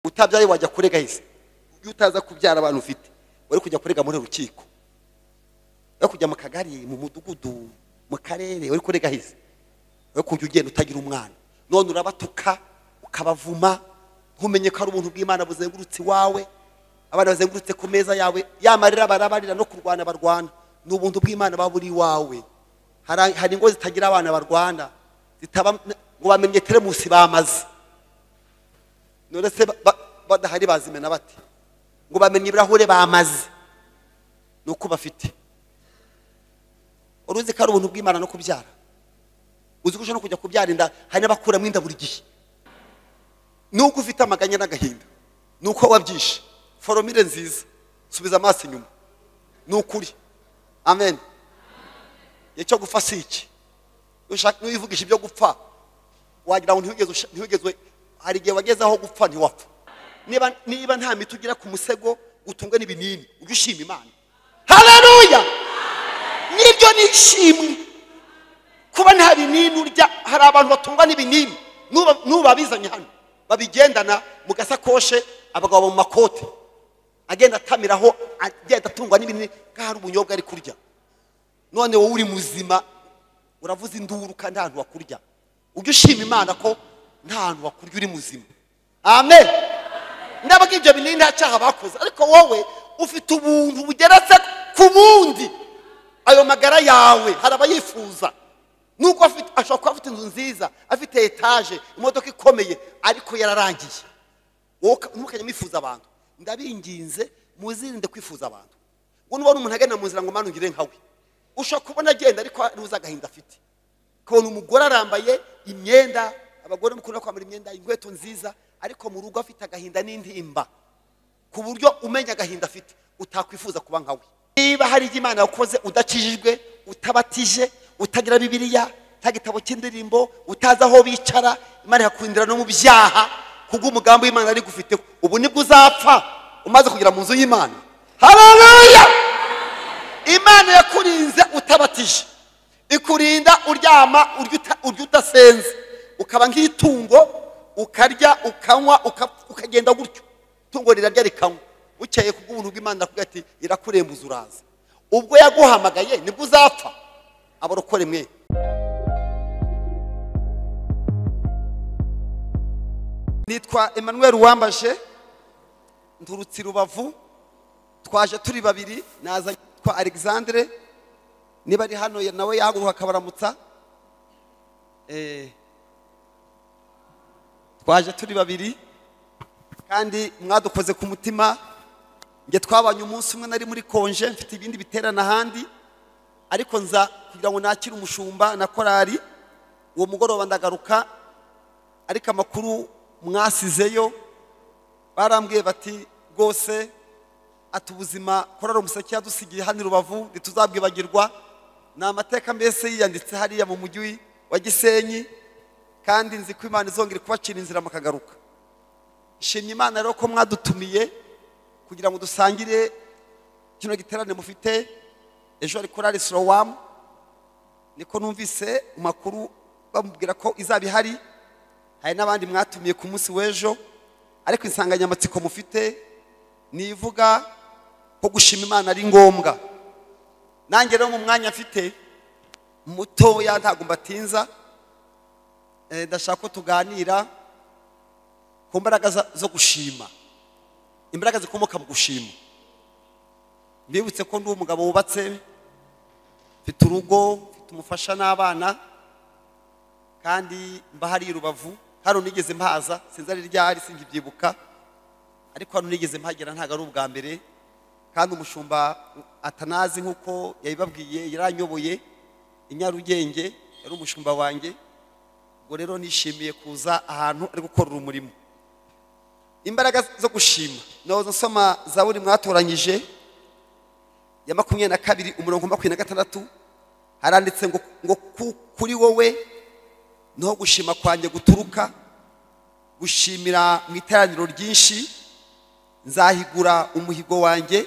utabyaye wajya kurega heza iyo utaza kubyara abantu ufite wari kujya kurega muri rukiko wari kujya mu kagari mu mudugudu mu karere wari kurega heza wari kujya ugenda utagira umwana none urabatuka ukabavuma ntumenye ko ari ubuntu bw'imana buzengurutse iwawe abana bazengurutse ku meza yawe yamarira barabarira no kurwana barwana ni ubuntu bw'imana baba buri iwawe Hari- hari ingo zitagira abana barwana zitaba ngo bamenye teremusi bamaze none se ba- ba- badahari bazimena bate ngo bamenye ibirahure bamaze ni uko bafite uruzi ko ari ubuntu bw'imana no kubyara uzi ko ushobora no kujya kubyara inda hari n'abakuramo inda buri gihe nuko ufite amaganya n'agahinda nuko wabyishe foromire nziza subiza amaso inyuma ni ukuri amen igihe cyo gupfa si iki Nushaka- nuyivugisha ibyo gupfa wagira ngo ntiwigeze usha- ntiwigeze hari igihe wageze aho gupfa ntiwapfa niba niba nta miti ugira ku musego utungwe n'ibinini ujye ushima imana haleluya nibyo ni ishimwe kuba nta binini urya hari abantu batungwa n'ibinini n'uba- n'ubabizanye hano babigendana mu gasakoshe abagabo mu makote agenda atamiraho agenda atungwa n'ibinini nk'aho ari ubunyobwa ari kurya none wowe uri muzima uravuza induru kandi nta hantu wakurya ujye ushima imana ko nta hantu wakurya uri muzima amen ndabaga ibyo binini nta cyaha bakoze ariko wowe ufite ubuntu bugeretse ku bundi ayo magara yawe hari abayifuza nuko afite- ashobora kuba afite inzu nziza afite etaje imodoka ikomeye ariko yararangiye wowe uka- ntukajya mwifuza abantu ndabinginze muzirinde kwifuza abantu ngo nubona umuntu agenda mu nzira ngo mwana ungire nkawe ushobora kubona agenda ariko ruza agahinda afite ukabona umugore arambaye imyenda abagore mukunda kwambara imyenda inkweto nziza ariko mu rugo afite agahinda n'intimba ku buryo umenya agahinda afite utakwifuza kuba nkawe niba hari ibyo imana yakoze udakijijwe utabatije utagira bibiliya utagitabo cy'indirimbo utazi aho bicara imana yakurindira no mu byaha kubw'umugambi w'imana ari gufiteho ubu nibwo uzapfa umaze kugera mu nzu y'imana haleluya imana yakurinze utabatije ikurinda uryama urya uta- urya udasenze ukaba nk'itungo ukarya ukanywa uka- ukagenda gutyo itungo rirarya rikanywa bukeye kubw'ubuntu bw'imana irakubwira ati irakurembuza uraza ubwo yaguhamagaye nibwo uzapfa abarokore mwe nitwa emmanuel uwambashe nturutse i rubavu twaje turi babiri naza kwa alexandre niba ari hano ya- nawe yahaguruka akabaramutsa Eh, twaje turi babiri kandi mwadukoze ku mutima njye twabanye umunsi umwe nari muri konje mfite ibindi biterana ahandi ariko nza kugira ngo nakire umushumba na korari uwo mugoroba ndagaruka ariko amakuru mwasizeyo barambwiye bati rwose ati ubuzima korari umuseke yadusigiye hano i rubavu ntituzabwibagirwa ni amateka mbese yiyanditse hariya mu mujyi wa gisenyi kandi nzi ko imana izongera kubacira inzira mukagaruka nshimye imana rero ko mwadutumiye kugira ngo dusangire kino giterane mufite ejo hari korari sorowamu niko numvise mu makuru bamubwira ko izaba ihari hari n'abandi mwatumiye ku munsi w'ejo ariko insanganyamatsiko mufite ni ivuga ko gushima imana ari ngombwa nanjye rero mu mwanya mfite mutoya ntabwo mbatinza eh, ndashaka ko tuganira ku mbaraga za- zo gushima imbaraga zikomoka mu gushima mbibutse ko ndi umugabo wubatse mfite urugo mfite umufasha n'abana kandi mba hari i rubavu hano nigeze mpaza sinzi ari ryari singibyibuka ariko hano nigeze mpagera ntabwo ari ubwa mbere kandi umushumba atanazi nk'uko yabibabwiye yaranyoboye i nyarugenge yari umushumba wanjye ubwo rero nishimiye kuza ahantu ari gukorera umurimo imbaraga zo gushima nahoze nsoma za buri mwatoranyije ya makumyabiri na kabiri umurongo wa makumyabiri na gatandatu haranditse ngo ngo ku- kuri wowe niho gushima kwanjye guturuka gushimira mu iteraniro ryinshi nzahigura umuhigo wanjye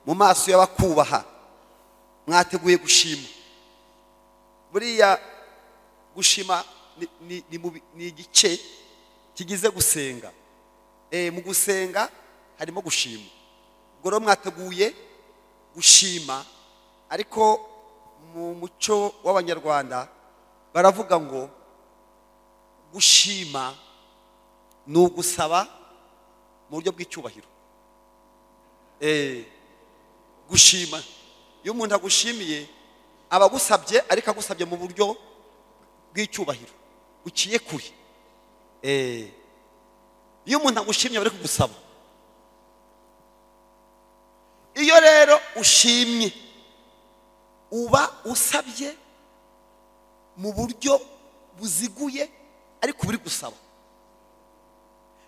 mu maso y'abakubaha mwateguye gushima buriya gushima ni- ni- ni mu bi- ni igice kigize gusenga Eh, mu gusenga harimo gushima ubwo rero mwateguye gushima ariko mu muco w'abanyarwanda baravuga ngo gushima ni ugusaba mu buryo bw'icyubahiro Eh, gushima iyo umuntu agushimiye aba agusabye ariko agusabye mu buryo bw'icyubahiro uciye kure Eh, iyo umuntu agushimye aba ari kugusaba iyo rero ushimye uba usabye mu buryo buziguye ariko buri gusaba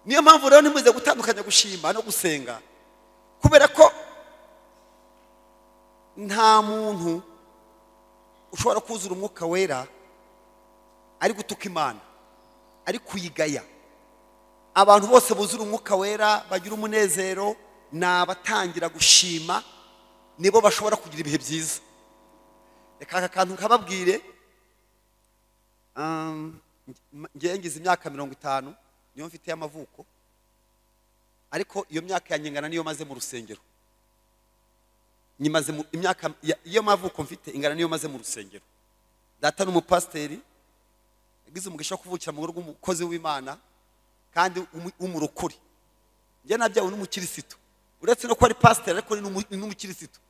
niyo mpamvu rero ntimuze gutandukanya gushima no gusenga kubera ko nta muntu ushobora kuzura umwuka wera ari gutuka imana ari kuyigaya abantu bose buzura umwuka wera bagira umunezero ni abatangira gushima nibo bashobora kugira ibihe byiza reka aka kantu kababwire Um, ngewe ngize imyaka mirongo itanu niyo mfite y'amavuko ariko iyo myaka yanyengana niyo maze mu rusengero nyimaze mu- imyaka ya- iyo mavuko mfite ingana niyo maze mu rusengero data ni umupasiteri yagize umugisha wo kuvukira mu rugo rw'umukozi w'imana kandi w'umu- w'umurokore njye nabyawe n'umukirisitu uretse no kuba ari pasiteri ariko ni n'umu- ni n'umukirisitu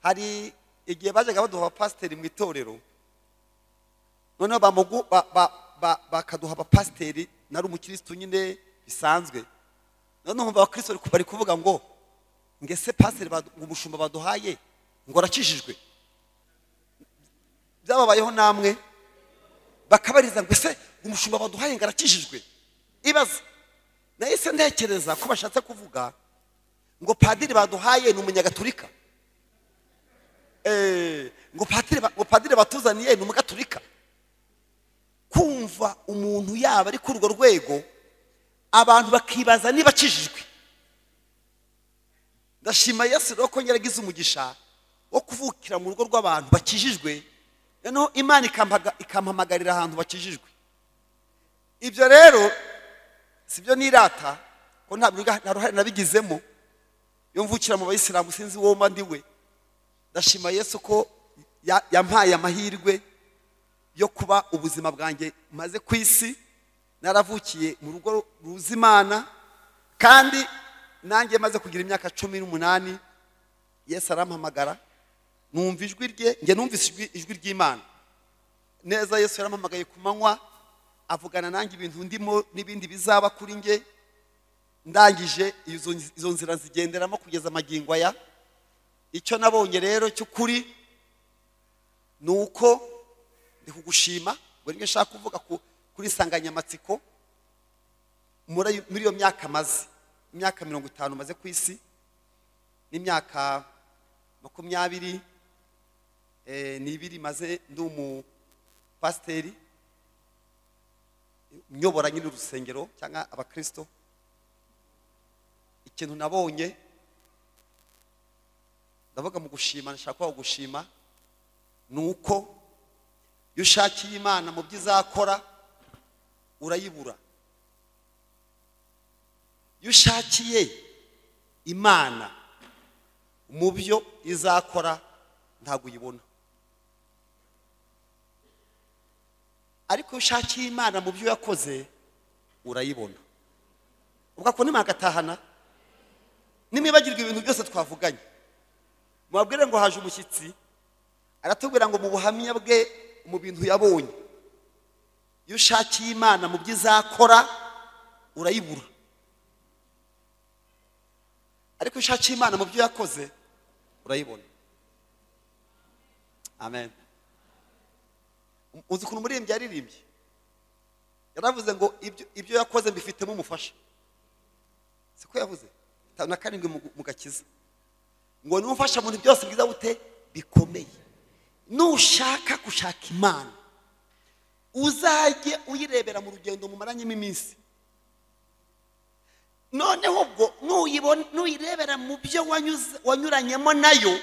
hari igihe bajyaga baduha abapasiteri mu itorero noneho bamugu ba- ba- ba- bakaduha abapasiteri nari umukirisitu nyine bisanzwe noneho umva abakristo bari ku- bari kuvuga ngo ngese pasiteri badu- umushumba baduhaye ngo arakijijwe byababayeho namwe bakabariza ngo ese umushumba baduhaye ngo arakijijwe ibaza nahise ntekereza ko bashatse kuvuga ngo padiri baduhaye ni umunyagatulika Eh, ngo padiri ba- ngo padiri batuzaniye ni umugaturika kumva umuntu yaba ari kuri urwo rwego abantu bakibaza niba akijijwe ndashima yesu rero ko nyaragize umugisha wo kuvukira mu rugo rw'abantu bakijijwe noneho imana ikampaga- ikampamagarira ahantu bakijijwe ibyo rero si byo nirata ko nta biga- nta ruhare nabigizemo iyo mvukira mu bayisilamu sinzi uwo mba ndi we ndashima yesu ko ya- yampaye amahirwe yo kuba ubuzima bwanjye maze ku isi naravukiye mu rugo ruzi imana kandi nanjye maze kugira imyaka cumi n'umunani yesu arampamagara numva ijwi rye njye numvise ijwi- ijwi ry'imana neza yesu yarampamagaye ku manywa avugana nanjye ibintu ndimo n'ibindi bizaba kuri njye ndangije izo izo nzira zigenderamo kugeza amagingo aya icyo nabonye rero cy'ukuri ni uko ndi kugushima buri rimwe nshaka kuvuga ku- kuri insanganyamatsiko muri ayo- muri iyo myaka maze imyaka mirongo itanu maze ku isi n'imyaka makumyabiri eh, n'ibiri maze ndi umupasiteri nyobora nyine urusengero cyangwa abakirisito ikintu nabonye ndavuga mu gushima nashaka kuba gushima ni uko iyo ushakiye imana mu byo izakora urayibura iyo ushakiye imana mu byo izakora ntabwo uyibona ariko iyo ushakiye imana mu byo yakoze urayibona ugakora imana agatahana nimwibagirwa ibintu byose twavuganye mubabwire ngo haje umushyitsi aratubwira ngo mu buhamya bwe mu bintu yabonye iyo ushakiye imana mu byo izakora urayibura ariko iyo ushakiye imana mu byo yakoze urayibona amen uzi ukuntu umuririmbyi yaririmbye yaravuze ngo ibyo- ibyo yakoze mbifitemo umufasha siko yavuze Itanu na karindwi mu- mu gakiza ngo n'umufasha mu bintu byose bwiza bute bikomeye nushaka gushaka imana uzajye uyirebera mu rugendo mumaranyemo iminsi noneho ubwo nuyibona- nuyirebera mu byo wanyuze- wanyuranyemo nayo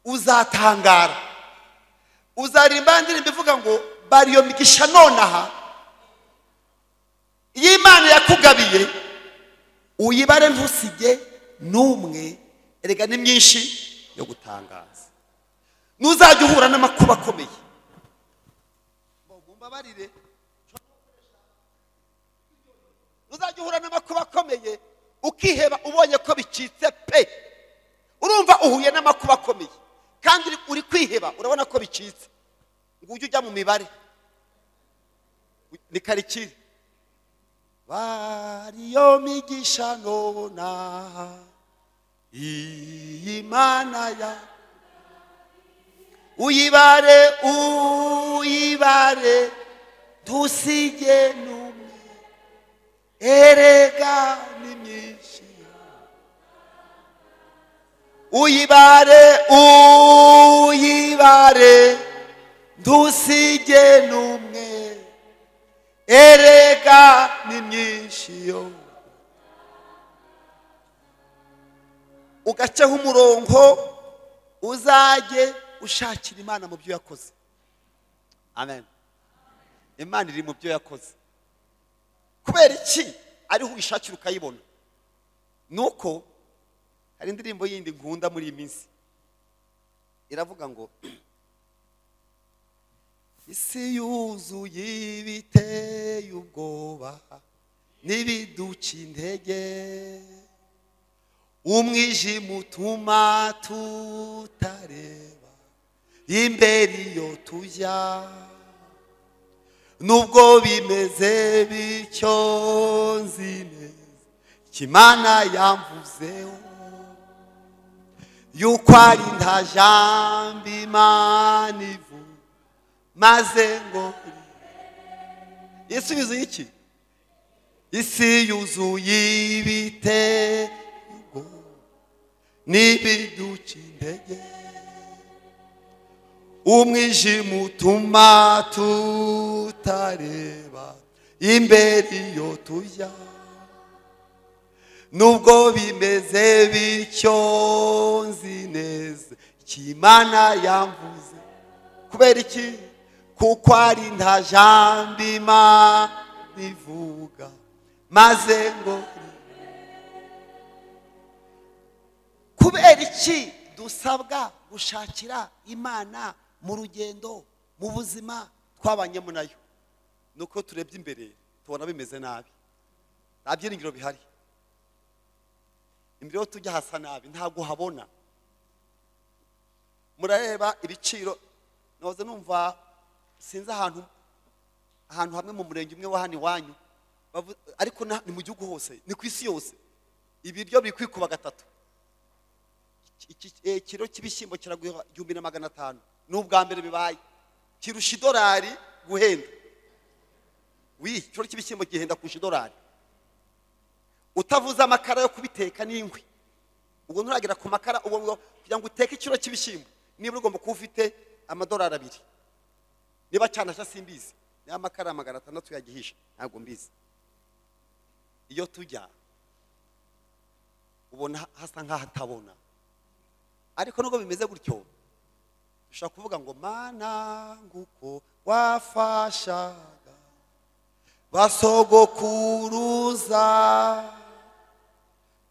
uzatangara uzaririmba indirimbo ivuga ngo bari iyo migisha nonaha iyo imana yakugabiye uyibare ntusige n'umwe erega ni myinshi yo gutangaza ntuzajya uhura n'amakuba akomeye mumbabarire ntuzajya uhura n'amakuba akomeye ukiheba ubonye ko bicitse pe urumva uhuye n'amakuba akomeye kandi uri- uri kwiheba urabona ko bicitse ngo ujye ujya mu mibare ni karikire bariyo migisha nona iyi mana ya uyibare uyibare dusige n'umwe erega ni myinshi uyibare uyibare dusige n'umwe erega ni myinshi yo ugaceho umurongo uzajye ushakira imana mu byo yakoze amen imana iri mu byo yakoze kubera iki ariho uyishakira ukayibona ni uko hari indirimbo yindi nkunda muri iyi minsi iravuga ngo isi yuzuye ibiteye ubwoba n'ibiduca intege umwijima utuma tutareba imbere iyo tujya nubwo bimeze bityo nzi neza ko imana yamvuzeho yuko ari nta jambo imana ivuga maze ngo isubizo y'iki isi yuzuye ibitego n'ibiduca intege umwijima utuma tutareba imbere iyo tujya nubwo bimeze bityo nzi neza ko imana yamvuze kubera iki kuko ari nta jambo imana ivuga maze ngo kubera iki dusabwa gushakira imana mu rugendo mu buzima twabanyemo nayo ni uko turebye imbere tubona bimeze nabi nta byiringiro bihari imbere yo tujya hasa nabi ntabwo habona murareba ibiciro nahoze numva sinzi ahantu ahantu hamwe mu murenge umwe wa hano iwanyu bavu- ariko na- ni mu gihugu hose ni ku isi yose ibiryo biri kwikuba gatatu Iki- iki- eh, ikiro cy'ibishyimbo kiragura igihumbi na magana atanu ni ubwa mbere bibaye kirusha idolari guhenda wi ikiro cy'ibishyimbo gihenda kurusha idolari utavuze amakara yo kubiteka n'inkwi ubwo nturagera ku makara ubwo ngo kugira ngo uteke ikiro cy'ibishyimbo niba ugomba kuba ufite amadolari abiri niba cyanasha simbizi niba amakara magana atandatu yagihisha ntabwo mbizi iyo tujya ubona hasa nk'ahatabona ariko nubwo bimeze gutyo ushobora kuvuga ngo mana nguko wafashaga basogokuruza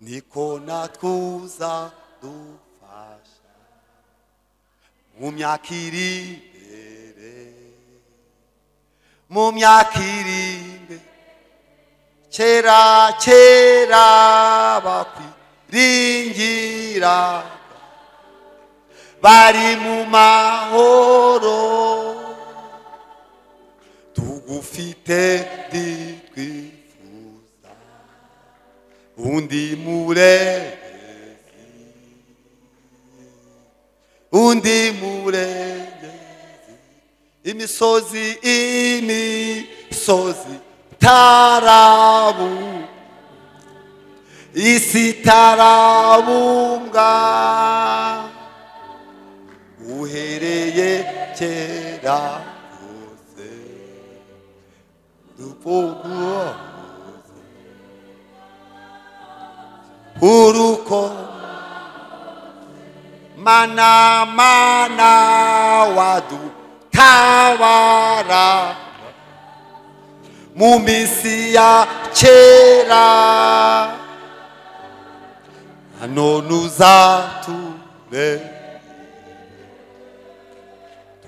niko natwuza dufasha mu myaka iri imbere mu myaka iri imbere kera kera bakwiringira bari mu mahoro tugufite ntitwifuza undi murengezi undi murengezi imisozi imisozi tarabu isi tarabumbwa uhereye kera kose dufunguwe uruko mana mana wadutabara mu minsi ya kera none uzatume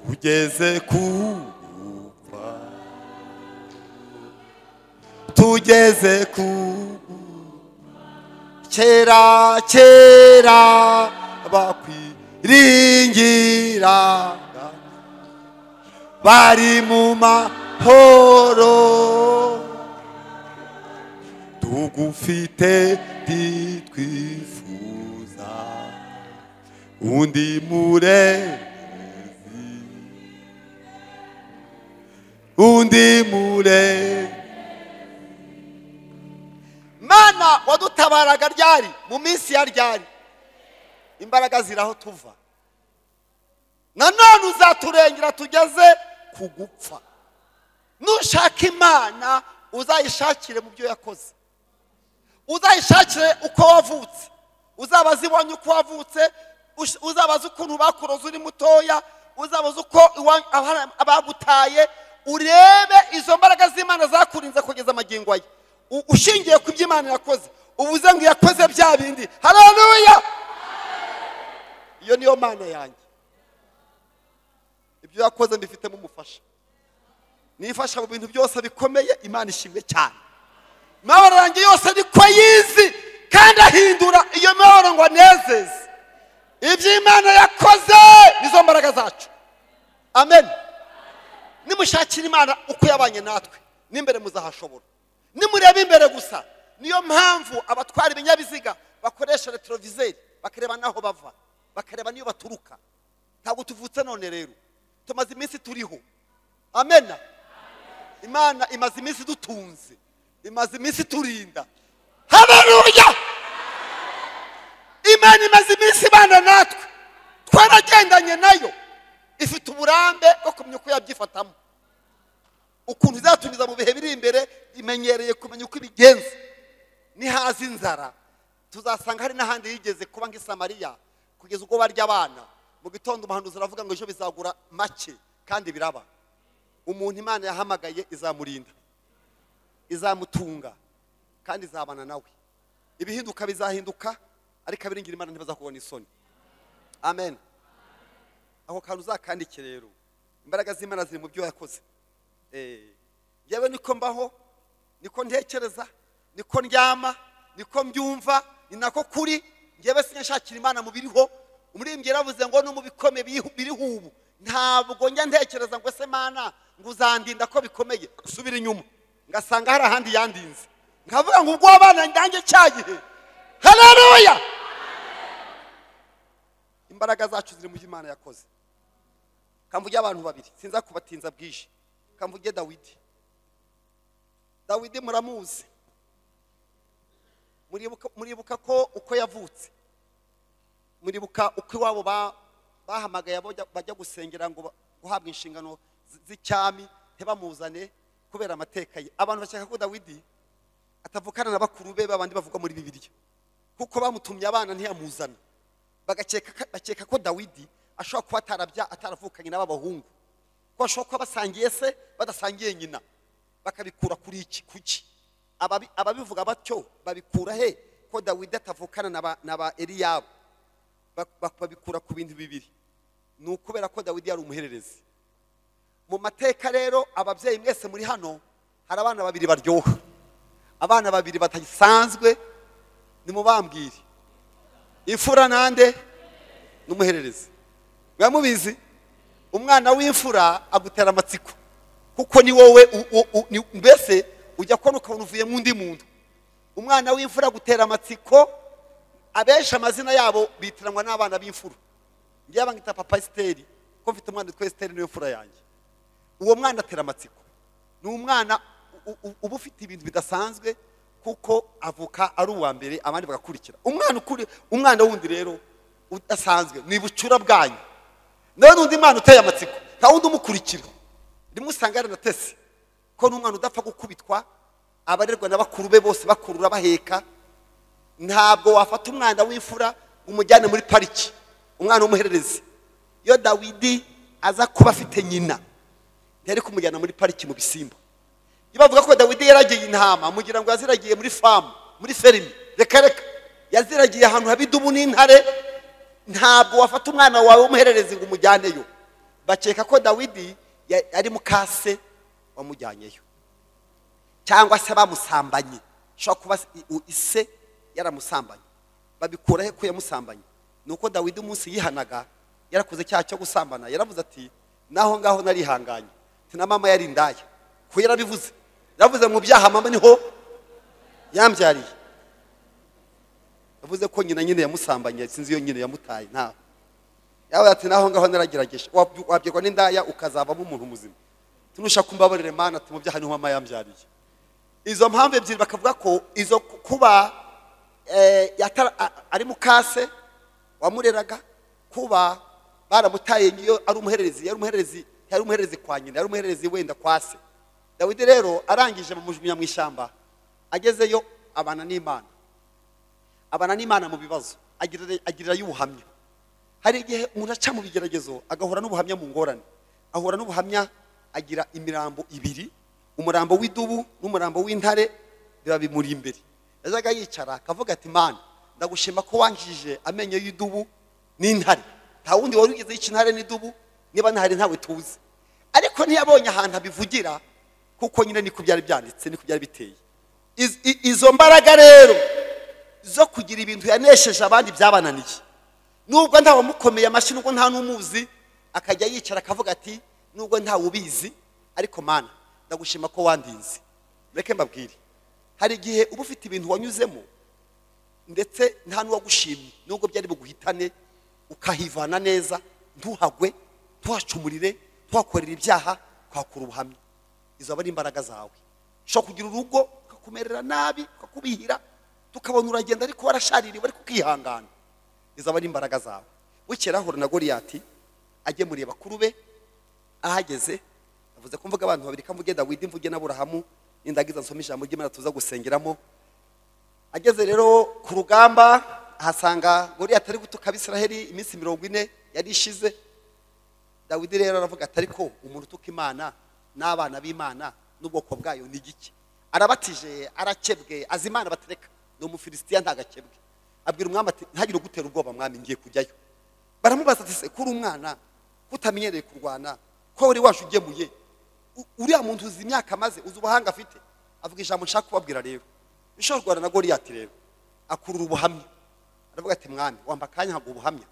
tugeze kugwa tugeze kugwa kera kera bakwiringira bari mu mahoro tugufite ntitwifuza undi murezi undi murezi mana wadutabaraga ryari mu minsi ya ryari imbaraga ziraho tuva nanone uzaturengera tugeze ku gupfa nushaka imana uzayishakire mu byo yakoze uzayishakire uko wavutse uzabaze ibonye uko wavutse ush- uzabaze ukuntu bakuroze uri mutoya uzabaze uko iwa- aba- abagutaye urebe izo mbaraga z'imana zakurinze kugeza amagingo aye U- ushingiye ku byo imana yakoze ubuze ngo yakoze bya bindi haleluya iyo niyo mana yanjye ibyo yakoze mbifitemo umufasha nifasha mu bintu byose bikomeye imana ishimwe cyane imibabaro yanjye yose niko yizi kandi ahindura iyo mibabaro ngo anezeze ibyo imana yakoze nizo mbaraga zacu amen nimushakira imana uko yabanye natwe n'imbere muzahashobora nimureba imbere gusa niyo mpamvu abatwara ibinyabiziga bakoresha retroviseri bakareba n'aho bava bakareba n'iyo baturuka ntabwo tuvutse none rero tumaze iminsi turiho amena imana imaze iminsi dutunze imaze iminsi turinda habaruya imana imaze iminsi ibana natwe twaragendanye nayo ifite uburambe bwo kumenya uko yabyifatamo ukuntu izatumiza mu bihe biri imbere imenyereye kumenya uko ibigenza nihaza inzara tuzasanga hari n'ahandi yigeze kuba nk'isamariya kugeza ubwo barya abana mu gitondo umuhanuzi aravuga ngo ejo bizagura make kandi biraba umuntu imana yahamagaye izamurinda izamutunga kandi izabana nawe ibihinduka bizahinduka ariko abiringira imana ntibazakubona isoni amen ako kantu uzakandike rero imbaraga z'imana ziri mu byo yakoze Eh, yewe niko mbaho niko ntekereza niko ndyama niko mbyumva ni nako kuri ngewe sinashakira imana mu biriho umuririmbyi yaravuze ngo no mu bikome biriho- biriho ubu ntabwo njya ntekereza ngo se mana ngo uzandinda ko bikomeye subira inyuma ngasanga hari ahandi yandinze nkavuga ngo ubwo abana ndange cyagihe haleluya imbaraga zacu ziri mu byo imana yakoze kamvuge abantu babiri sinza kubatinza bwije kamvuge dawidi dawidi muramuzi muribuka muribuka ko uko yavutse muribuka uko iwabo ba- bahamagaye abajya- bajya gusengera ngo ba- guhabwa inshingano zi- z'icyami ntibamuzane kubera amateka ye abantu bashaka ko dawidi atavukana na bakuru be babandi bavuga muri bibiliya kuko bamutumye abana ntiyamuzana bagakeka ka- bakeka ko dawidi ashobora kuba atarabya ataravukanye n'aba bahungu ko bashobora kuba basangiye se badasangiye nyina bakabikura kuri iki kuki Ababi- ababivuga batyo babikura he ko dawidi atavukana na ba- na ba eliyabu Ba- ba- babikura ku bintu bibiri ni ukubera ko dawidi yari umuhererezi mu mateka rero ababyeyi mwese muri hano hari abana babiri baryoha abana babiri batasanzwe nimubambwire imfura nande n'umuhererezi mwa mubizi umwana w'imfura agutera amatsiko kuko ni wowe u- u- u- ni- mbese ujya kubona ukabona uvuye mu undi muntu umwana w'imfura agutera amatsiko abenshi amazina yabo bitiranwa n'abana b'imfura ngewe bangita papa esiteri ko mfite umwana witwa esiteri niwe mfura yanjye uwo mwana atera amatsiko ni umwana u- u- u- uba ufite ibintu bidasanzwe kuko avuka ari uwa mbere abandi bagakurikira umwana ukuri umwana wundi rero udasanzwe ni bucura bwanyu nawe n'undi mwana uteye amatsiko nta wundi umukurikira rimwe usanga yaranatese ko n'umwana udapfa gukubitwa abarerwa na bakuru be bose bakurura baheka ntabwo wafata umwana w'imfura ngo umujyane muri pariki umwana w'umuhererezi iyo dawidi aza kuba afite nyina ntiyari kumujyana muri pariki mu bisimba ntibavuga ko dawidi yaragiye intama mugira ngo yaziragiye muri famu muri ferimi reka reka yaziragiye ahantu haba idubu n'intare ntabwo wafata umwana wawe w'umuhererezi ngo umujyaneyo bakeka ko dawidi ya- ari mukase wamujyanyeyo cyangwa se bamusambanye ushobora kuba se- u- ise yaramusambanye babikura he ko yamusambanye ni uko dawidi umunsi yihanaga yarakoze icyaha cyo gusambana yaravuze ati naho ngaho narihanganye ati na mama yari indaya kuko yarabivuze yaravuze mu byaha mama niho yambyariye yavuze ko nyina nyine yamusambanye sinzi iyo nyine yamutaye ntaho yawe ati naho ngaho naragerageje Wabyu- wabyirwa n'indaya ukazavamo umuntu muzima tunushaka kumbabarire mana ati mu byaha niho mama yambyariye izo mpamvu ebyiri bakavuga ko izo ku- kuba eh, yatara- a- ari mukase wamureraga kuba baramutaye ngiyo ari umuhererezi yari umuhererezi yari umuhererezi kwa nyina yari umuhererezi wenda kwa se dawidi rero arangije bamujugunya mu ishyamba agezeyo abana n'imana abana n'imana mu bibazo agirira agirirayo ubuhamya hari igihe umuntu aca mu bigeragezo agahura n'ubuhamya mu ngorane ahura n'ubuhamya agira imirambo ibiri umurambo w'idubu n'umurambo w'intare biba bimuri imbere yajyaga yicara akavuga ati mana ndagushima ko wangije amenyo y'idubu n'intare nta wundi wari ugize intare n'idubu niba ntari ntawe tuzi ariko ntiyabonye ahantu abivugira kuko nyine niko byari byanditse niko byari biteye Iz- i- izo mbaraga rero zo kugira ibintu yanesheje abandi byabananiye nubwo ntawamukomeye amashyi nubwo nta n'umuzi akajya yicara akavuga ati nubwo ntawe ubizi ariko mana ndagushima ko wandinze mureke mbabwire hari igihe uba ufite ibintu wanyuzemo ndetse nta n'uwagushimye nubwo byari buguhitane ukahivana neza ntuhagwe ntuhacumurire ntuhakorere ibyaha tuhakura ubuhamya izo aba ari imbaraga zawe ushobora kugira urugo ukakumerera nabi ukakubihira tukabona uragenda ariko warashaririwe ariko ukihangana izo aba ari imbaraga zawe bukera ahura na goriyati agemuriye bakuru be ahageze yavuze ko mvuga abantu babiri kamvuge dawidi mvuge n'aburahamu n'indagiza nsoma ijambo ry'imana tuza gusengeramo ageze rero ku rugamba ahasanga goriyati ari gutuka abisiraheli iminsi mirongo ine yari ishize dawidi rero aravuga ati ariko umuntu utuka imana n'abana b'imana n'ubwoko bwayo ni igiki arabatije arakebwe azi imana batereka ni umufilisitiya ntagakebwe abwira umwami ati ntihagire ugutera ubwoba mwami ngiye kujyayo baramubaza ati se kuri umwana kutamenyereye kurwana ko wari waje ugemuye u- uriya muntu uzi imyaka amaze uzi ubuhanga afite avuga ijambo nshaka kubabwira rero ushobora kurwana na goriyati rero akurura ubuhamya aravuga ati mwami wamba akanya ntabwo ubuhamya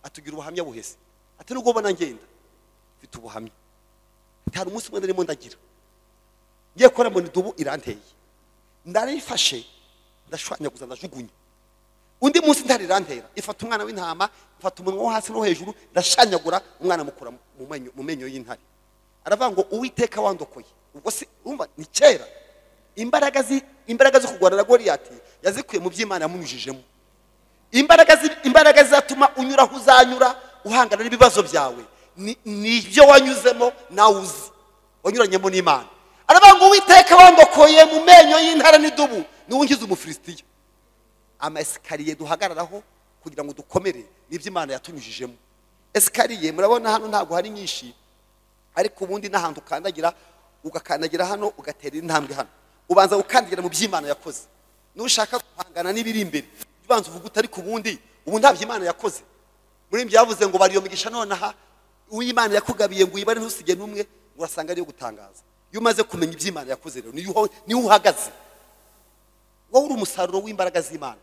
atugira ubuhamya buhese ati nubwo ubona ngenda mfite ubuhamya ati hari umunsi umwe narimo ndagira ngiye gukora mu idubu iranteye ndarifashe ndashwanyaguza ndajugunya undi munsi ntari irantera ifata umwana w'intama ifata umunwa wo hasi no hejuru ndashanyagura umwana mukura mu menyo mu menyo y'intare aravuga ngo uwiteka wandokoye ubwo si urumva ni kera imbaraga zi imbaraga zo kurwana na goriyati yazikuye mu by'imana yamunyujijemo imbaraga zi- imbaraga zizatuma unyura aho uzanyura uhangana n'ibibazo byawe ni- ni ibyo wanyuzemo nawe uzi wanyuranyemo n'imana aravuga ngo uwiteka wandokoye mu menyo y'intare n'idubu niwe ungize umufilisitiya amasikariye duhagararaho kugira ngo dukomere n'ibyo imana yatunyujijemo esikariye murabona hano ntabwo hari nyinshi ariko ubundi n'ahantu ukandagira ugakandagira hano ugatera intambwe hano ubanza gukandagira mu by'imana yakoze nushaka guhangana n'ibiri imbere jya ubanza uvuga uti ariko ubundi ubu ntabyo imana yakoze muri ibyo yavuze ngo bariyo migisha nonaha uw'imana yakugabiye ngo uyibare ntusige n'umwe ngo urasanga ariyo gutangaza iyo umaze kumenya iby'imana yakoze rero niyo uho- niho uhagaze wowe uri umusaruro w'imbaraga z'imana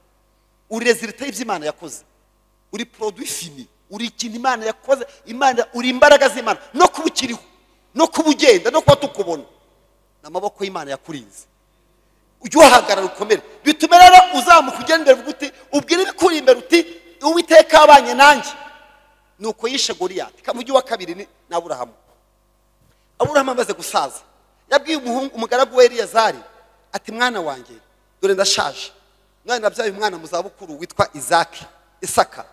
uri rezilita y'iby'imana yakoze uri poroduwi fini uri ikintu imana yakoze imana uri imbaraga z'imana no kuba ukiriho no kuba ugenda no kuba tukubona ni amaboko y'imana yakurinze ujye uhagarara ukomere bitume rero uzamuka ugenda imbere uvuga uti ubwire ibikuri imbere uti uwiteka yabanye nanjye nuko yishe goriyati kamugi wa kabiri ni ni aburahamu aburahamu amaze gusaza yabwiye umuhungu umugaragu we eliyazari ati mwana wanjye dore ndashaje mwana nabyaye umwana mu zabukuru witwa izaki isaka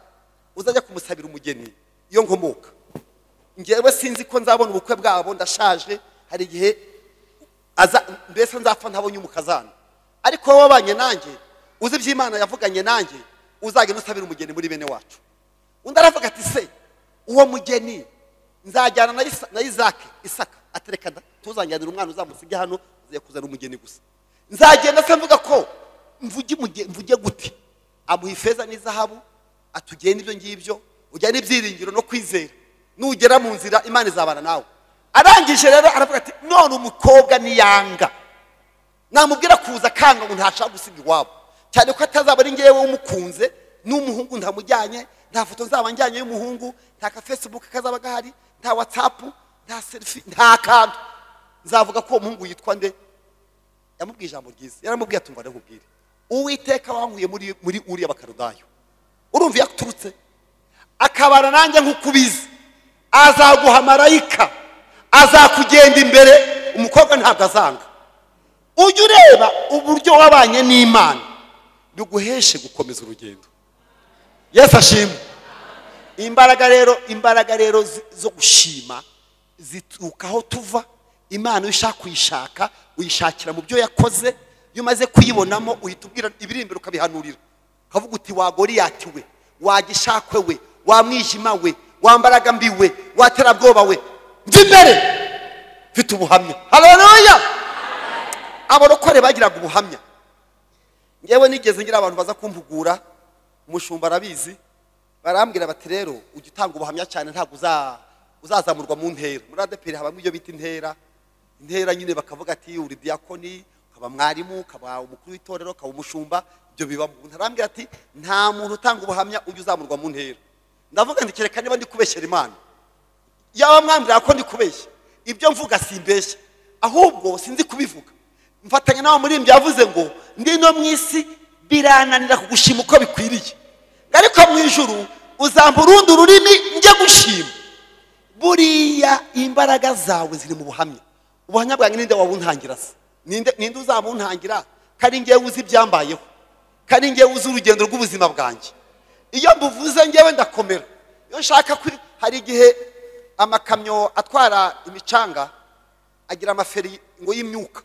uzajya kumusabira umugeni iyo nkomoka ngewe sinzi ko nzabona ubukwe bwabo ndashaje hari igihe aza mbese nzapfa ntabonye umukazana ariko wowe wabanye nanjye uzi iby'imana yavuganye nanjye uzagenda usabira umugeni muri bene wacu undi aravuga ati se uwo mugeni nzajyana na Isa- na izaki isaka atereka da- ntuzanjyanire umwana uzamusige hano nzajya kuzana umugeni gusa nzagenda se mvuga ko mvuge umuge- mvuge gute amuha ifeza n'izahabu atugenda ibyo ngibyo ujyana ibyiringiro no kwizera nugera mu nzira imana izabana nawe arangije rero aravuga ati none umukobwa niyanga namubwira kuza akanga ngo ntashaka gusiga iwabo cyane ko atazaba ari ngewe umukunze n'umuhungu ntamujyanye nta foto nzaba njyanye y'umuhungu nta ka facebook kazaba gahari nta whatsapp nta selfie nta kantu nzavuga ko uwo muhungu yitwa nde yamubwiye ijambo ryiza yaramubwiye ati ngo ndakubwire uwiteka wankuye muri muri uriya bakarudayo urumva iyo aturutse akabana nanjye nk'uko ubizi azaguha marayika azakugenda imbere umukobwa ntabwo azanga ujye ureba uburyo wabanye n'imana biguheshe gukomeza urugendo yesu ashimwe imbaraga rero imbaraga rero zi- zo gushima zituruka aho tuva imana iyo ushaka kuyishaka uyishakira mu byo yakoze iyo umaze kuyibonamo uhita ubwira ibiri imbere ukabihanurira ukavuga uti wa goriyati we wa gishakwe we wa mwijima we wa mbaraga mbi we wa terabwoba we njya imbere mfite ubuhamya haleluya abarokore bagiraga ubuhamya ngewe nigeze ngira abantu baza kumpugura umushumba arabizi barambwira bati rero ujya utanga ubuhamya cyane ntabwo uza- uzazamurwa mu ntera muri adeperi habamo ibyo bita intera intera nyine bakavuga ati uri diyakoni ukaba mwarimu ukaba umukuru w'itorero ukaba umushumba ibyo bibamo umuntu arambwira ati nta muntu utanga ubuhamya ujya uzamurwa mu ntera ndavuga ndi kereka niba ndi kubeshyera imana yaba mwambwira ko ndi kubeshya ibyo mvuga simbeshya ahubwo sinzi kubivuga mfatanya n'aho muri yavuze ngo ndi no mu isi birananira kugushima uko bikwiriye ariko mu ijuru uzamba urundi ururimi njye gushima buriya imbaraga zawe ziri mu buhamya ubuhamya bwanjye ninde wabuntangira se ninde ninde uzabuntangira kari ngewe uzi ibyambayeho kari ngewe uzi urugendo rw'ubuzima bwanjye iyo mbuvuze ngewe ndakomera iyo nshaka kuri hari igihe amakamyo atwara imicanga agira amaferi ngo y'imyuka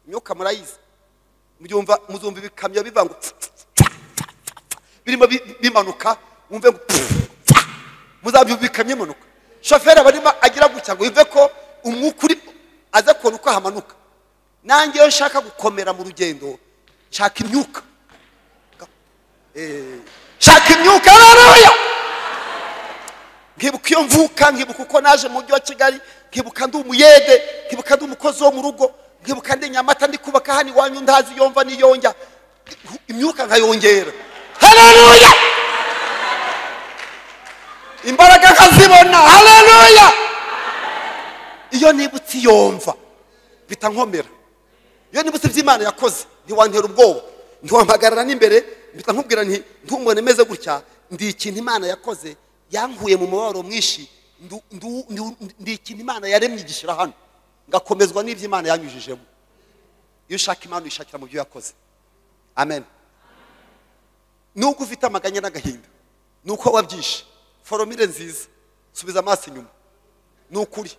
imyuka murayizi mbyumva muzumva ibikamyo biva ngo tsa, tsa, tsa, tsa, tsa, birimo bi- bimanuka wumve ngo pfu, tsa. muzabyumva ibikamyo imanuka shoferi aba arimo agira gutya ngo yumve ko umwuka uri aza kubona uko hamanuka nanjye iyo nshaka gukomera mu rugendo nshaka imyuka Eh, nshaka imyuka haleluya nkibuka iyo mvuka nkibuka uko naje mu mujyi wa kigali nkibuka ndi umuyede nkibuka ndi umukozi wo mu rugo nkibuka ndi nyamata ndi kubaka hano iwanyu ndazi iyo mva n'iyo njya imyuka nkayongera haleluya imbaraga nkazibona haleluya iyo nibutse iyo mva mpita nkomera iyo nibutse iby'imana yakoze ntiwantera ubwoba ntiwampagarara n'imbere mpita nkubwira nti ntumubone meze gutya ndi ikintu imana yakoze yankuye mu mubabaro mwinshi ndu- ndu- ndu- ndi ikintu imana yaremye igishyira hano ngakomezwa n'ibyo imana yanyujijemo iyo ushaka imana uyishakira mu byo yakoze amen nubwo ufite amaganya n'agahinda ni uko wabyishe foromire nziza subiza amaso inyuma ni ukuri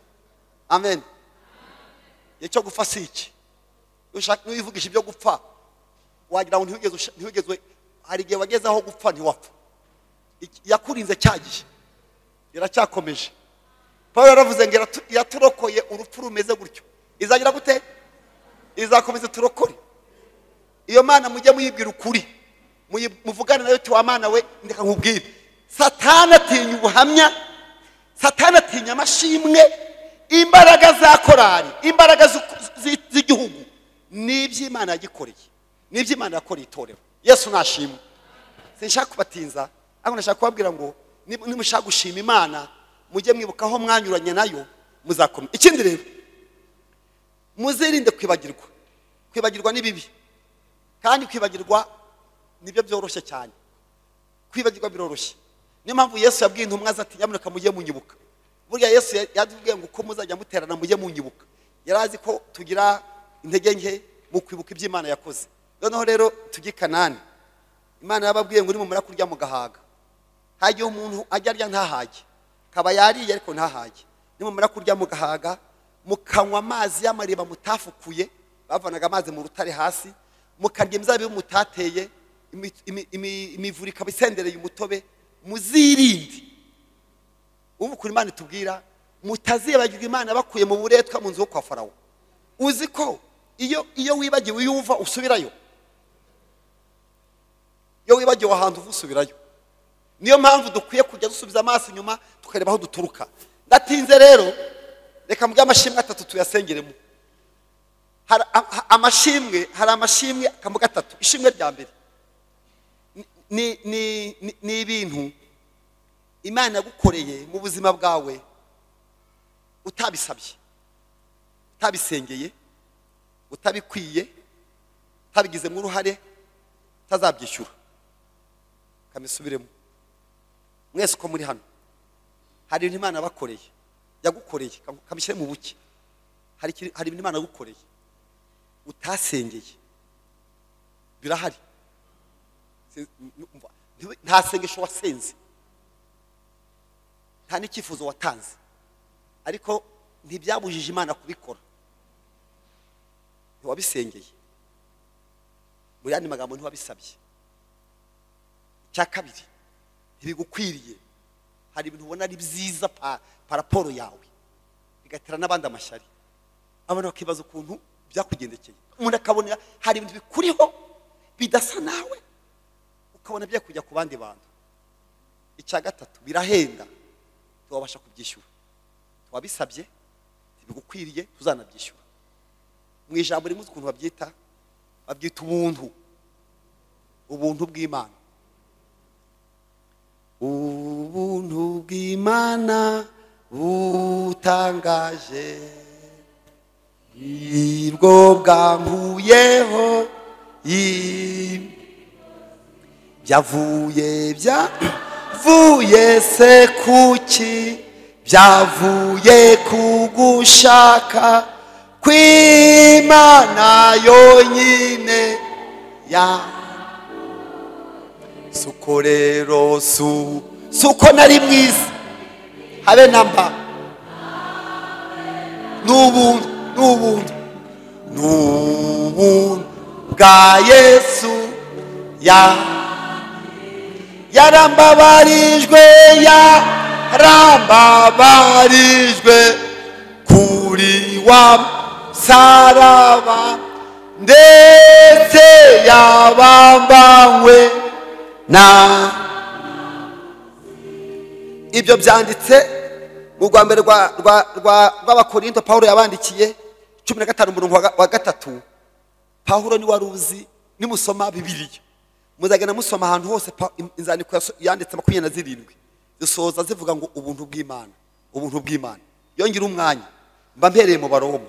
amen igihe cyo gupfa si iki ushaka ntiwivugisha ibyo gupfa wagira ngo ntiwigeze usha- ntiwigeze hari igihe wageze aho gupfa ntiwapfa Iki- yakurinze cya gihe iracyakomeje paul yaravuze ngo iratu- iraturokoye urupfu rumeze gutyo izagira gute izakomeza turokore iyo mana mujye muyibwira ukuri muyi- muvugane nayo uti wa mana we ndeka nkubwire satani atinya ubuhamya satani atinya amashimwe imbaraga za korari imbaraga z'u- z'i- z'igihugu ni iby'imana yagikoreye ni iby'imana yakoreye itorero yesu nashimwe sinshaka kubatinza ariko ndashaka kubabwira ngo niba- nimushaka gushima imana mujye mwibuka aho mwanyuranye nayo muzakomeza ikindi rero muzirinde kwibagirwa kwibagirwa ni bibi kandi kwibagirwa nibyo byoroshye cyane kwibagirwa biroroshye niyo mpamvu yesu yabwiye intumwa ze ati nyamuneka mujye munyibuka burya yesu ya- yatubwiye ngo uko muzajya muterana mujye munyibuka yari azi ko tugira intege nke mu kwibuka iby'imana yakoze noneho rero tujye i kanani imana yababwiye ngo nimumara kurya mugahaga hajya umuntu ajya arya ntahage kaba yariye ariko ntahage nimumara kurya mugahaga mukanywa amazi y'amariba mutafukuye bavanaga amazi mu rutare hasi mukarya imizabibu mutateye imi- imi- imi- imivure ikaba isendereye umutobe muzirinde ubu kuri imana itubwira mutazibagirwa imana bakuye mu buretwa mu nzu yo kwa farawo uzi ko iyo iyo wibagiwe iyo uva usubirayo iyo wibagiwe ahantu uva usubirayo niyo mpamvu dukwiye kujya dusubiza amaso inyuma tukareba aho duturuka ndatinze rero reka mbwe amashimwe atatu tuyasengeremo Hari a- a- amashimwe hari amashimwe akambuga atatu ishimwe rya mbere ni- ni ni- ni ibintu imana yagukoreye mu buzima bwawe utabisabye utabisengeye utabikwiye utabigizemo uruhare utazabyishyura kamisubiremo mwese uko muri hano hari ibintu imana yabakoreye yagukoreye kamushyire mu buke hari ikiri- hari ibintu imana yagukoreye utasengeye birahari Se- n- umva, ntiwe- nta sengesho wasenze nta n'icyifuzo watanze ariko ntibyabujije imana kubikora ntiwabisengeye mu yandi magambo ntiwabisabye icya kabiri ntibigukwiriye hari ibintu ubona ari byiza pa paraporo yawe bigatera n'abandi amashyari abantu bakibaza ukuntu byakugendekeye umuntu akabona hari ibintu bikuriho bidasa nawe ukabona byo kujya ku bandi bantu icya gatatu birahenda tuwabasha kubyishyura tuwabisabye ntibigukwiriye tuzanabyishyura mu ijambo rimwe ukuntu babyita babyita ubuntu ubuntu bw'imana ubuntu bw'imana butangaje nibwo bwankuyeho im- byavuye byavuye se kuki byavuye ku gushaka kw'imana yonyine ya suko rero su suko nari mwiza habe namba n'ubuntu n'ubuntu n'ubuntu bwa yesu ya yarambabarijwe yarambabarijwe kuri wa saraba ndetse yabambanywe na ibyo byanditse mu rwambere rwa- rwa- rwa- rw'abakorinto pawulo yabandikiye cumi na gatanu umurongo wa ga- wa gatatu pawulo ni wari uzi nimusoma bibiliya muzagenda musoma ahantu hose pa- in- inzandiko yaso- yanditse makumyabiri na zirindwi zisoza zivuga ngo ubuntu bw'imana ubuntu bw'imana yongera umwanya mba mpereye mu baroma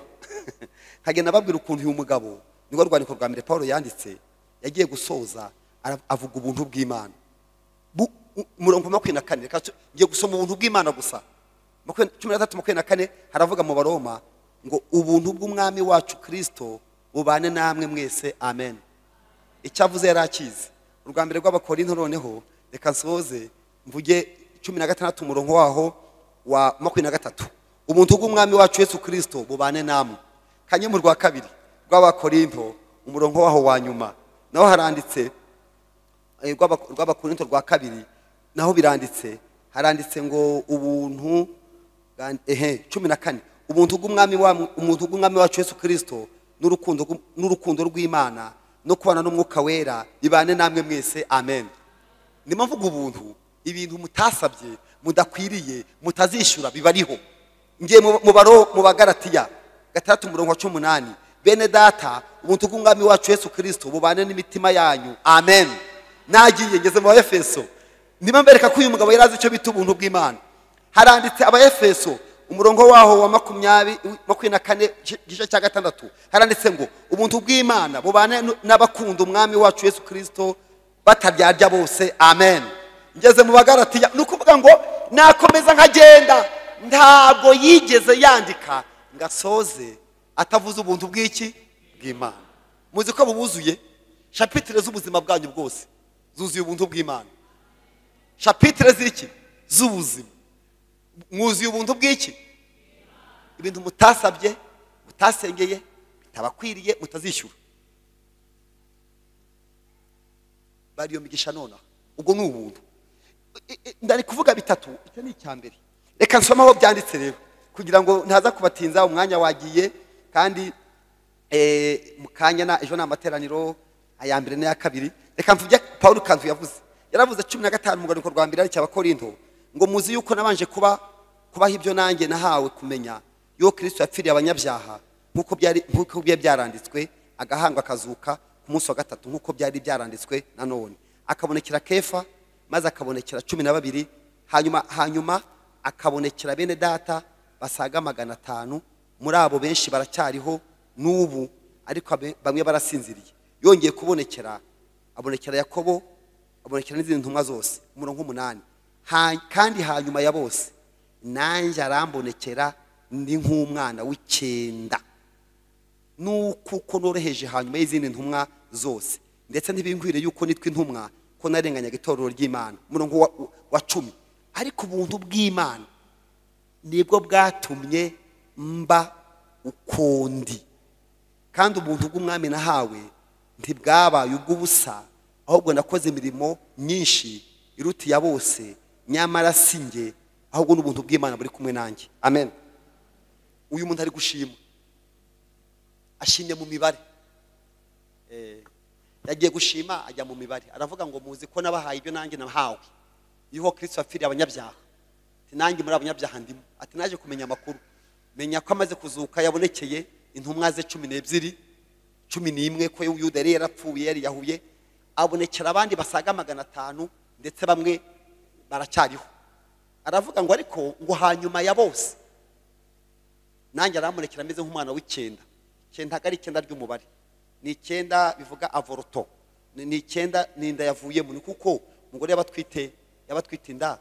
nkagenda babwira ukuntu uyu mugabo nirwo rwandiko rwa mbere paul yanditse yagiye gusoza ara- avuga ubuntu bw'imana Bu- u- umurongo wa makumyabiri na kane reka tu- ngiye gusoma ubuntu bw'imana gusa Makumyabiri- cumi na gatatu makumyabiri na kane haravuga mu baroma ngo ubuntu bw'umwami wacu kirisito bubane namwe mwese amen icyo avuze yari akizi urwa mbere rw'abakorinto noneho reka nsoze mvuge cumi na gatandatu umurongo waho wa makumyabiri na gatatu ubuntu bw'umwami wacu yesu kirisito bubane namwe kanye mu rwa kabiri rw'abakorinto umurongo waho wa nyuma naho haranditse eh, rw'aba- rw'abakorinto rwa kabiri naho biranditse haranditse ngo ubuntu bwa- ehe cumi na kane ubuntu bw'umwami wa- ubuntu bw'umwami wacu yesu kirisito n'urukundo rw'u- n'urukundo rw'imana no kubana n'umwuka wera bibane namwe mwese amen ndimo mvuga ubuntu ibintu mutasabye mudakwiriye mutazishyura bibariho ngiye mu- mu baro- mu bagaratiya gatandatu umurongo wa cumi n'umunani bene data ubuntu bw'umwami wacu yesu kirisito bubane n'imitima yanyu amen nagiye ngeze mu baefeso ndimo mbereka ko uyu mugabo yari azi icyo bita ubuntu bw'imana haranditse abaefeso umurongo waho wa makumyabiri makumyabiri na kane igice cya gatandatu haranditse ngo ubuntu bw'imana bubane n'abakunda umwami wacu yesu kirisito bataryarya bose amen ngeze mu bagaratiya ni ukuvuga ngo nakomeza nkagenda ntabwo yigeze yandika ngo asoze atavuze ubuntu bw'iki bw'imana muzi ko bubuzuye shapitire z'ubuzima bwanyu bwose zuzuye ubuntu bw'imana shapitire z'iki z'ubuzima mwuzuye ubuntu bw'iki ibintu mutasabye mutasengeye bitabakwiriye mutazishyura bariyo migisha nonaha ubwo ni ubuntu I- i- ndari kuvuga bitatu icyo ni icya mbere reka nsome aho byanditse rero kugira ngo ntaza kubatinza umwanya wagiye kandi eh, mu kanya na ejo ni amateraniro aya mbere n'aya kabiri reka mvuge paul kanzu yavuze yaravuze cumi na gatanu mu rwandiko rwa mbere aricyo abakorinto ngo muzi yuko nabanje kuba kubaho ibyo nanjye nahawe kumenya yuko kirisito yapfiriye abanyabyaha nk'uko byari nk'uko byari byaranditswe agahangwa akazuka ku munsi wa gatatu nk'uko byari byaranditswe nanone akabonekera kefa maze akabonekera cumi na babiri hanyuma hanyuma akabonekera bene data basaga magana atanu muri abo benshi baracyariho n'ubu ariko abe- bamwe barasinziriye yongeye kubonekera abonekera yakobo abonekera n'izindi ntumwa zose umurongo w'umunani Ha- kandi hanyuma ya bose nanjye arambonekera ndi nk'umwana w'icyenda nuko uko noroheje hanyuma y'izindi ntumwa zose ndetse ntibingwire yuko nitwa intumwa ko narenganyaga itorero ry'imana umurongo wa, wa cumi ariko ubuntu bw'imana nibwo bwatumye mba ukundi kandi ubuntu bw'umwami nahawe ntibwabaye ubw'ubusa ahubwo nakoze imirimo myinshi iruta iya bose nyamara si njye ahubwo n'ubuntu bw'imana buri kumwe nanjye amen uyu muntu ari gushima ashimye mu mibare Eh, yagiye gushima ajya mu mibare aravuga ngo muzi ko nabahaye ibyo nanjye nahawe yuko kirisito apfiriye abanyabyaha ati nanjye muri abanyabyaha ndimo ati naje kumenya amakuru menya ko amaze kuzuka yabonekeye intumwa ze cumi n'ebyiri cumi n'imwe ko yuda yari yarapfuye yari yahuye abonekera abandi basaga magana atanu ndetse bamwe baracyariho aravuga ngo ariko ngo hanyuma ya bose nanjye aramurikira ameze nk'umwana w'icyenda icyenda ntabwo ari icyenda ry'umubare ni icyenda bivuga avoroto ni ni icyenda ni inda yavuyemo ni kuko umugore yaba atwite yaba atwite inda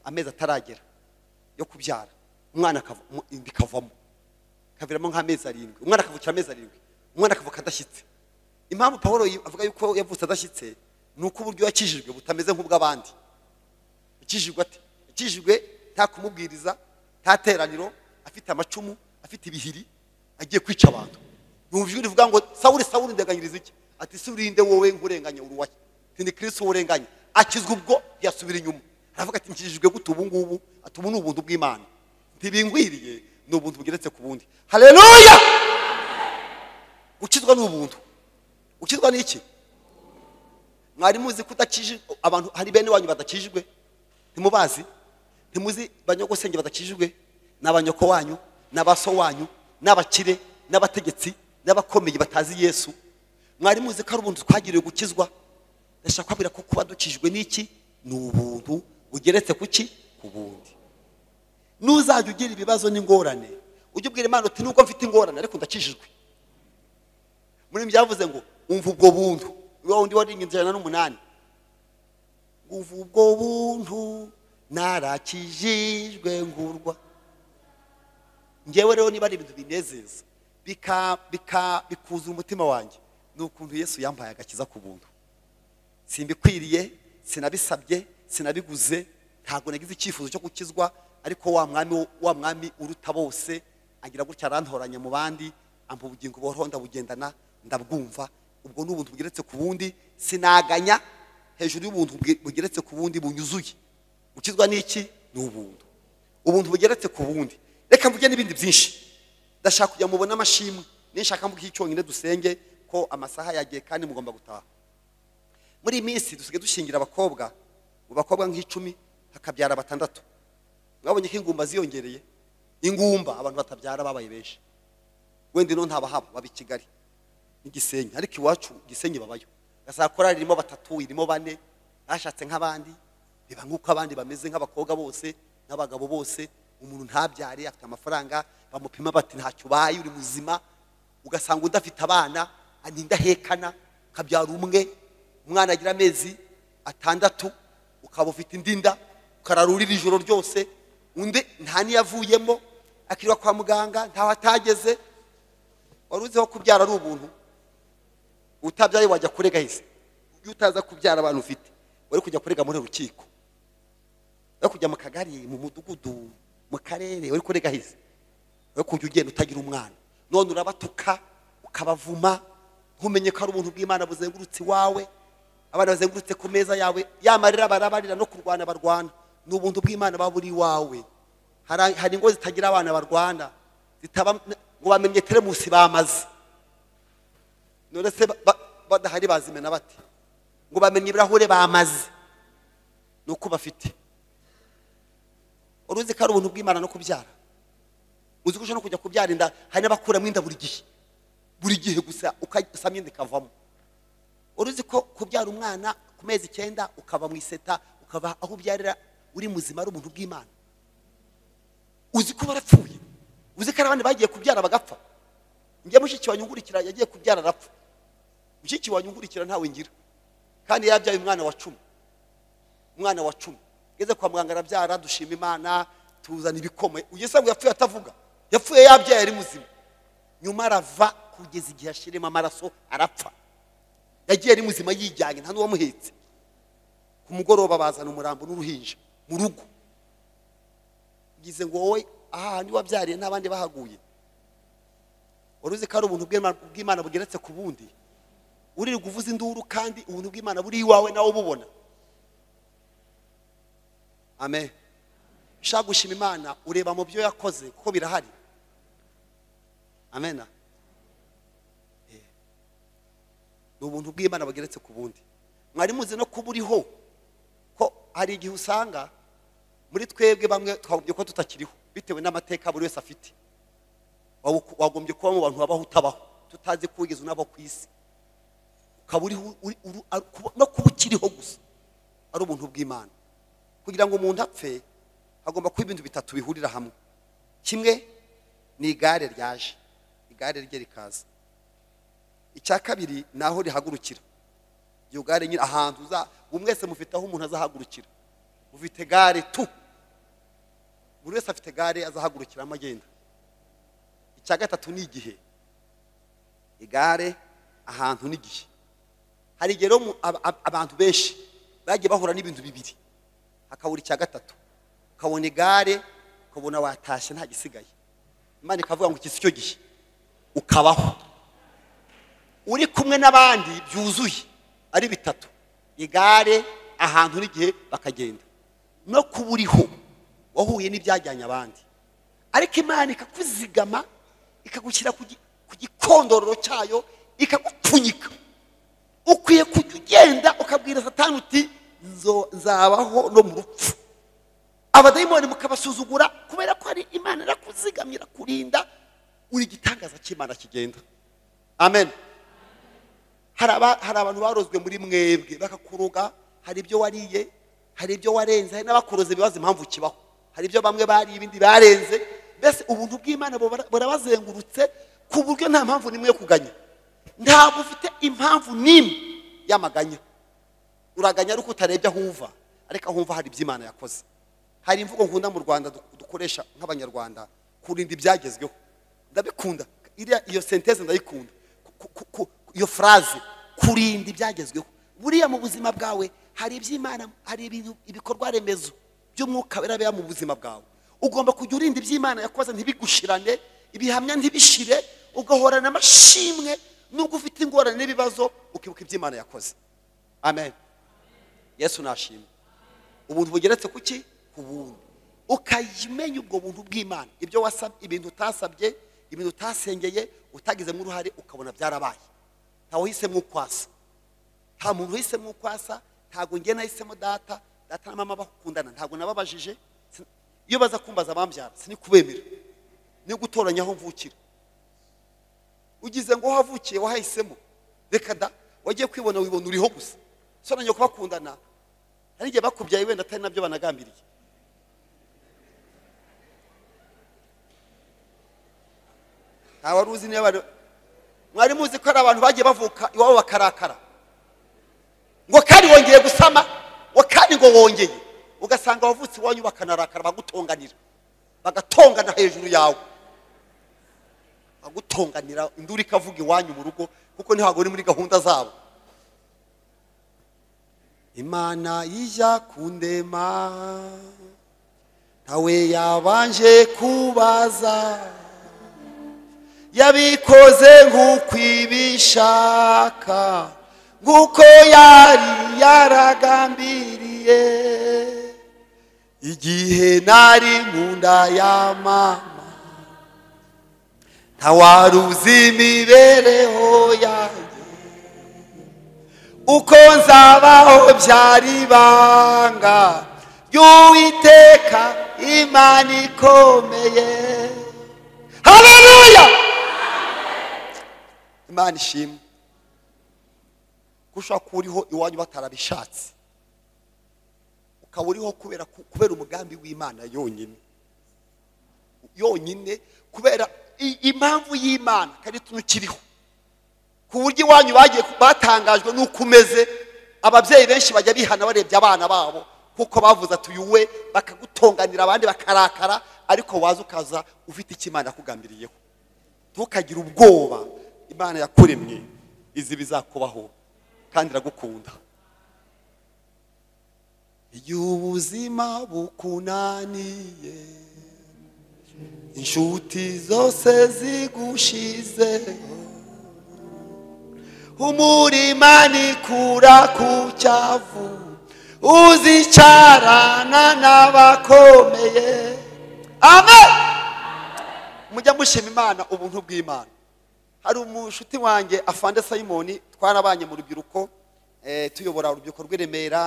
amezi ataragera yo kubyara umwana akava umu- inda ikavamo ikaviramo nk'amezi arindwi umwana akavukira amezi arindwi umwana akavuka adashyitse impamvu paul yi- avuga yuko yavutse adashyitse ni uko uburyo yakijijwe butameze nk'ubw'abandi akijijwe ate akijijwe nta kumubwiriza nta teraniro afite amacumu afite ibihiri agiye kwica abantu numva ijwi rivuga ngo sawuri sawuri ndeganyiriza iki ati surinde wowe nkurenganya uruwaye ati ni kirisi wowe urenganya akizwa ubwo yasubira inyuma aravuga ati nkijijwe gute ubu ngubu ati ubu ni ubuntu bw'imana ntibingwiriye ni ubuntu bugeretse ku bundi haleluya gukizwa ni ubuntu gukizwa ni iki mwari muzi ko udakijijwe abantu hari bene wanyu badakijijwe ntimubazi ntimuzi banyogosenge badakijijwe ni abanyoko wanyu ni abaso wanyu ni abakire n'abategetsi n'abakomeye batazi yesu mwari muzi ko ari ubuntu twagiriwe gukizwa ndashaka kubabwira ko kuba dukijwe n'iki ni ubuntu bugeretse ku ki ku bundi n'uzajya ugira ibibazo n'ingorane ujye ubwira imana uti nubwo mfite ingorane ariko ndakijijwe muri byavuze ngo umva ubwo buntu wa wundi waringa ijana n'umunani umva ubwo buntu narakijijwe ngurwa ngewe rero niba ari ibintu binezeza bika bika bikuzura umutima wanjye ni ukuntu yesu yampaye agakiza ku buntu simbikwiriye sinabisabye sinabiguze ntabwo nagize icyifuzo cyo gukizwa ariko wa mwami wo- wa mwami uruta bose agira gutya arantoranya mu bandi ampa ubugingo buhoraho ndabugendana ndabwumva ubwo ni ubuntu bugeretse ku bundi sinaganya hejuru y'ubuntu bwe- bugeretse ku bundi bunyuzuye gukizwa ni iki ni ubuntu ubuntu bugeretse ku bundi reka mvuge n'ibindi byinshi ndashaka kujya mubona amashimwe ninshaka mvuge icyonyine dusenge ko amasaha yagiye kandi mugomba gutaha muri iyi minsi dusigaye dushingira abakobwa mu bakobwa nk'icumi hakabyara batandatu mwabonye ko ingumba ziyongereye ingumba abantu batabyara babaye benshi wenda ino ntabahaba baba i kigali n'igisenyi ariko iwacu igisenyi babayo gasaba korari irimo batatu irimo bane bashatse nk'abandi biba nk'uko abandi bameze nk'abakobwa bose n'abagabo bose umuntu ntabyare afite amafaranga bamupima bati ntacyo ubaye uri muzima ugasanga udafite abana ni indahekana ukabyara umwe umwana agira amezi atandatu ukaba ufite indi nda ukarara urira ijoro ryose undi nta n'iyo avuyemo akirirwa kwa muganga ntaho atageze wari uziho kubyara ari ubuntu utabyaye wajya kurega hise iyo utaza kubyara abantu ufite wari kujya kurega muri rukiko wari kujya mu kagari mu mudugudu mu karere wari kurega hise wari kujya ugenda utagira umwana none urabatuka ukabavuma ntumenye ko ari ubuntu bw'imana buzengurutse iwawe abana bazengurutse ku meza yawe yamarira barabarira no kurwana barwana ni ubuntu bw'imana baba buri iwawe Hari- hari ingo zitagira abana barwana zitaba ngo bamenye teremusi bamaze none se ba- ba- badahari bazimena bate ngo bamenye ibirahure bamaze ni uko bafite uruzi ko ari ubuntu bw'imana no kubyara uzi ko ushobora no kujya kubyara inda hari n'abakuramo inda buri gihe buri gihe gusa ugasamo inda ikavamo uruzi ko kubyara umwana ku mezi icyenda ukaba mu iseta ukaba aho ubyarira uri muzima ari ubuntu bw'imana uzi ko barapfuye uzi ko hari abandi bagiye kubyara bagapfa njye mushiki wa nyungurikira yagiye kubyara arapfa mushiki wa nyungurikira ntawe ngira kandi yabyaye umwana wa cumi umwana wa cumi ngeze kwa muganga arabyara dushima imana tuzana ibikoma ugesanga yapfuye atavuga yapfuye yabyaye ari muzima nyuma arava kugeza igihe ashiremo amaraso arapfa yagiye ari muzima yijyanye nta n'uwamuhetse ku mugoroba bazana umurambo n'uruhinja mu rugo ugize ngo wowe aha handi wabyariye n'abandi bahaguye wari uzi ko ari ubuntu bw'Imana- bw'imana bugeretse ku bundi uririrwa uvuza induru kandi ubuntu bw'imana buri iwawe nawe ububona amen ushaka gushima imana ureba mu byo yakoze kuko birahari amen Eh. ni ubuntu bw'imana bugeretse ku bundi mwari muzi no kuba uriho ko hari igihe usanga muri twebwe bamwe twagombye ko tutakiriho bitewe n'amateka buri wese afite Wabu- wagombye kuba mu bantu babaho utabaho tutazi ko wigeze unabo ku isi ukaba uriho uri- uru- ari- kuba- no kuba ukiriho gusa ari ubuntu bw'imana kugira ngo umuntu apfe hagomba kuba ibintu bitatu bihurira hamwe kimwe ni igare ryaje igare rye rikaza icya kabiri ni aho rihagurukira iryo gare nyine ahantu uza buri mwese mufite aho umuntu azahagurukira mufite gare tu buri wese afite gare azahagurukiramo agenda icya gatatu ni igihe igare ahantu n'igihe hari igihe rero mu- ab- ab- abantu benshi bagiye bahura n'ibintu bibiri hakabura icya gatatu ukabona igare ukabona watashye nta gisigaye imana ikavuga ngo iki si cyo gihe ukabaho uri kumwe n'abandi byuzuye ari bitatu igare ahantu n'igihe bakagenda no kuba uriho wahuye n'ibyajyanye abandi ariko imana ikakuzigama ikagushyira ku gi- ku gikondororo cyayo ikagupfunyika ukwiye kujya ugenda ukabwira satani uti "Nzo- nzabaho no mu rupfu abadayimoni mukabasuzugura kubera ko hari imana irakuzigamye irakurinda uri igitangaza cy'imana kigenda amen hari aba- hari abantu barozwe muri mwebwe bakakuroga hari ibyo wariye hari ibyo warenze hari n'abakuroze bibaza impamvu kibaho hari ibyo bamwe bariye ibindi barenze mbese ubuntu bw'imana bubara- burabazengurutse ku buryo nta mpamvu n'imwe yo kuganya ntabwo ufite impamvu n'imwe y'amaganya uraganya ariko utarebye aho uva ariko aho uva hari ibyo imana yakoze hari imvugo nkunda mu rwanda du- dukoresha nk'abanyarwanda kurinda ibyagezweho ndabikunda iriya iyo senteze ndayikunda Ku- ku- ku- iyo furaze kurinda ibyagezweho buriya mu buzima bwawe hari iby'imana hari ibintu ibikorwa remezo by'umwuka wera biba mu buzima bwawe ugomba kujya urinda iby'imana yakoze ntibigushirane ibihamya ntibishire ugahorana amashimwe nubwo ufite ingorane n'ibibazo ukibuka iby'imana yakoze amen yesu nashimwe ubuntu bugeretse ku ki ku bundi ukayimenya ubwo buntu bw'imana ibyo wasabye ibintu utasabye ibintu utasengeye utagizemo uruhare ukabona byarabaye ntawe uhisemo ukwasa nta muntu uhisemo ukwasa ntabwo njye nahisemo data data na mama bakundana ntabwo nababajije sin- iyo baza kumbaza bambyara sinikubemera ni gutoranya aho mvukira ugize ngo wahavukiye wahahisemo reka da wagiye kwibona wibona uriho gusa so nanjye kubakundana hari igihe bakubyaye wenda atari nabyo banagambiriye nta wari uzi niba bari- mwari muzi ko hari abantu bagiye bavuka iwabo bakarakara ngo kandi wongeye gusama ngo kandi ngo wongeye ugasanga abavutse iwanyu bakanarakara bagutonganira bagatongana hejuru yawe bagutonganira induru ikavuga iwanyu mu rugo kuko ntihago ni muri gahunda zabo imana ijya kundema ntawe yabanje kubaza yabikoze nk'uko ibishaka nk'uko yari yaragambiriye igihe nari mu nda ya mama ntawari uzi imibereho yanjye uko nzabaho byari ibanga y'uwiteka imana ikomeye haleluya imana ishimwe gushobora kuba uriho iwanyu batarabishatse ukaba uriho kubera kubera umugambi w'imana yonyine yonyine kubera i- impamvu y'imana kandi tunukiriho ku buryo iwanyu bagiye batangajwe n'uko umeze ababyeyi benshi bajya bihana barebye abana babo kuko bavuze ati uyu we bakagutonganira abandi bakarakara ariko waza ukaza ufite icyo imana yakugambiriyeho ntukagire ubwoba imana yakuremye izi bizakubaho kandi iragukunda iyo ubuzima bukunaniye inshuti zose zigushizeho umurima nikura ku cyavu uzicarana n'abakomeye amen mujya mushima imana ubuntu bw'imana hari umushuti wanjye afande sayimoni twarabanye mu rubyiruko eh, tuyobora urubyiruko rw'i remera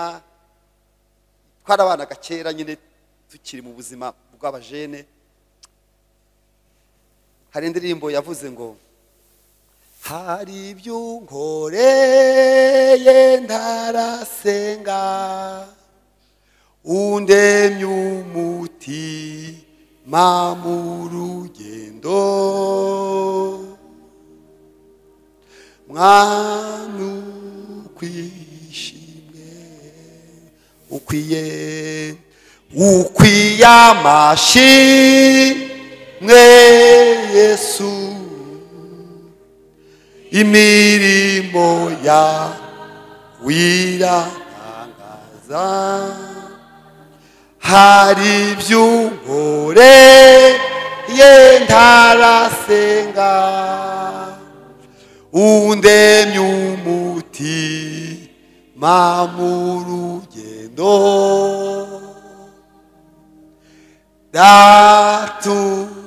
twarabanaga kera nyine tukiri mu buzima bw'abajene hari indirimbo yavuze ngo hari ibyo unkoreye ntarasenga undemye umutima mu rugendo mwana ukwishimwe ukwiye ukwiye amashimwe yesu imirimo ya wiratangaza hari iby'umugore ye ntarasenga undemye umutima mu rugendo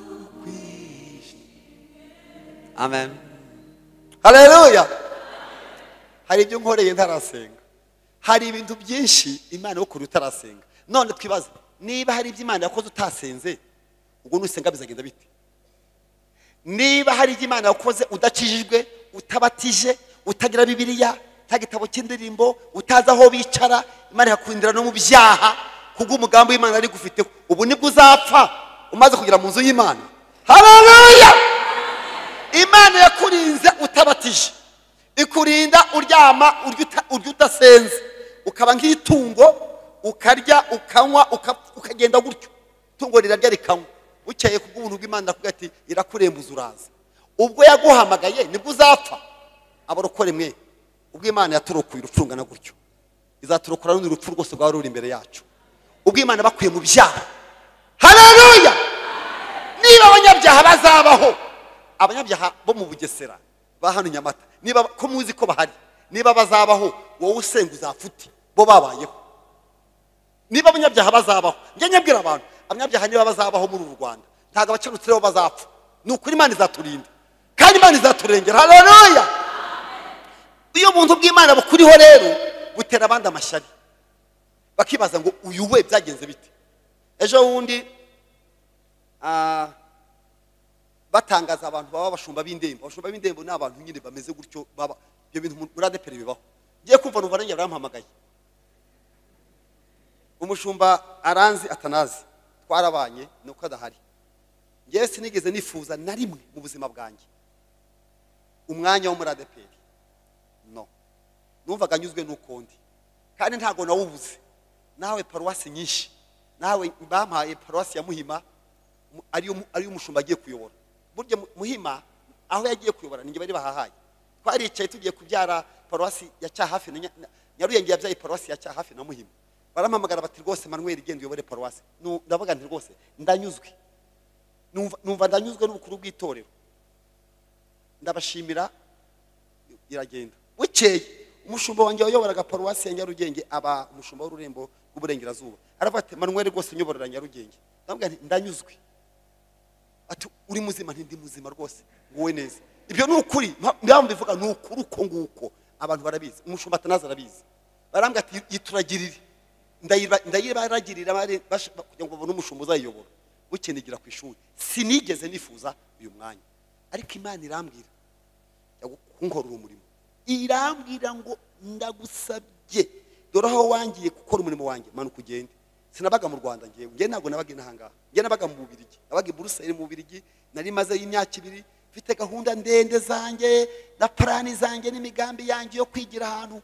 datukwishima amen haleluya hari ibyo nkoreye ntarasenga hari ibintu byinshi imana ikora utarasenga none twibaze niba hari ibyo imana yakoze utasenze ubwo nusenga bizagenda bite niba hari ibyo imana yakoze udakijijwe utabatije utagira bibiliya nta gitabo cy'indirimbo utazi aho bicara imana ikakurindira no mu byaha kubw'umugambi w'imana yari igufiteho ubu nibwo uzapfa umaze kugera mu nzu y'imana haleluya imana yakurinze utabatije ikurinda uryama urya uta- urya udasenze ukaba nk'itungo ukarya ukanywa uka- ukagenda gutyo itungo rirarya rikanywa bukeye kubw'ubuntu bw'imana arakubwira ati irakurembuza uraza ubwo yaguhamagaye nibwo uzapfa abarokore mwe ubwo imana yaturokoye urupfu rungana gutyo izaturokora rundi rupfu rwose rwaba ruri imbere yacu ubwo imana bakuye mu byaha haleluya niba abanyabyaha bazabaho abanyabyaha bo mu bugesera ba hano i nyamata niba ko muzi ko bahari niba bazabaho wowe usenga uzapfuti bo babayeho niba abanyabyaha bazabaho njya nyabwira abantu abanyabyaha niba bazabaho muri uru rwanda ntabwo abakenutseho bazapfa ni ukuri imana izaturinda kandi imana izaturengera haleluya iyo buntu bw'imana bukuriho rero butera abandi amashyari bakibaza ngo uyu we byagenze bite ejo bundi ah, batangaza abantu baba abashumba b'indembo abashumba b'indembo ni abantu nyine bameze gutyo baba ibyo bintu muri adeperi bibaho ngiye kumva numva nanjye barampamagaye umushumba aranzi atanazi twarabanye ni uko adahari ngewe sinigeze nifuza na rimwe mu buzima bwanjye umwanya wo muri adeperi no numvaga anyuzwe n'ukundi kandi ntabwo nawubuze nawe paruwasi nyinshi nawe bampaye paruwasi ya muhima mu- ariyo mu- ariyo umushumba agiye kuyobora burya Mu- muhima aho yagiye kuyobora ninjye bari bahahaye twaricaye tugiye kubyara paruwasi ya cyahafi na Nya- na- nyaruyenge yabyaye paruwasi ya cyahafi na muhima barampamagara bati rwose manuel genda uyobore paruwasi Nu- ndavuga nti rwose ndanyuzwe numva numva ndanyuzwe n'ubukuru bw'itorero ndabashimira iragenda bukeye umushumba wanjye wayoboraga paruwasi ya nyarugenge aba umushumba w'ururembo rw'uburengerazuba aravuga ati manuel rwose unyoborera nyarugenge ndamubwira nti ndanyuzwe ati uri muzima nti ndi muzima rwose nguwe neza ibyo ni ukuri mba mbivuga ni ukuri uko nguko abantu barabizi umushumba atanazi arabizi barambwira ati yituragirire ndayiba- ndayibaragirira bari- bash- kugira ngo babone umushumba uzayiyobora bukenigira ku ishuri sinigeze nifuza uyu mwanya ariko imana irambwira yagu- kunkorera umurimo irambwira ngo ndagusabye dore aho wangiye gukora umurimo wanjye manuka ugende sinabaga mu rwanda ngewe ngewe ntabwo nabaga inaha ngaha ngewe nabaga mu bubirigi nabaga i buruseli mu bubirigi nari mazeyo imyaka ibiri mfite gahunda ndende zanjye na parani zanjye n'imigambi yanjye yo kwigira ahantu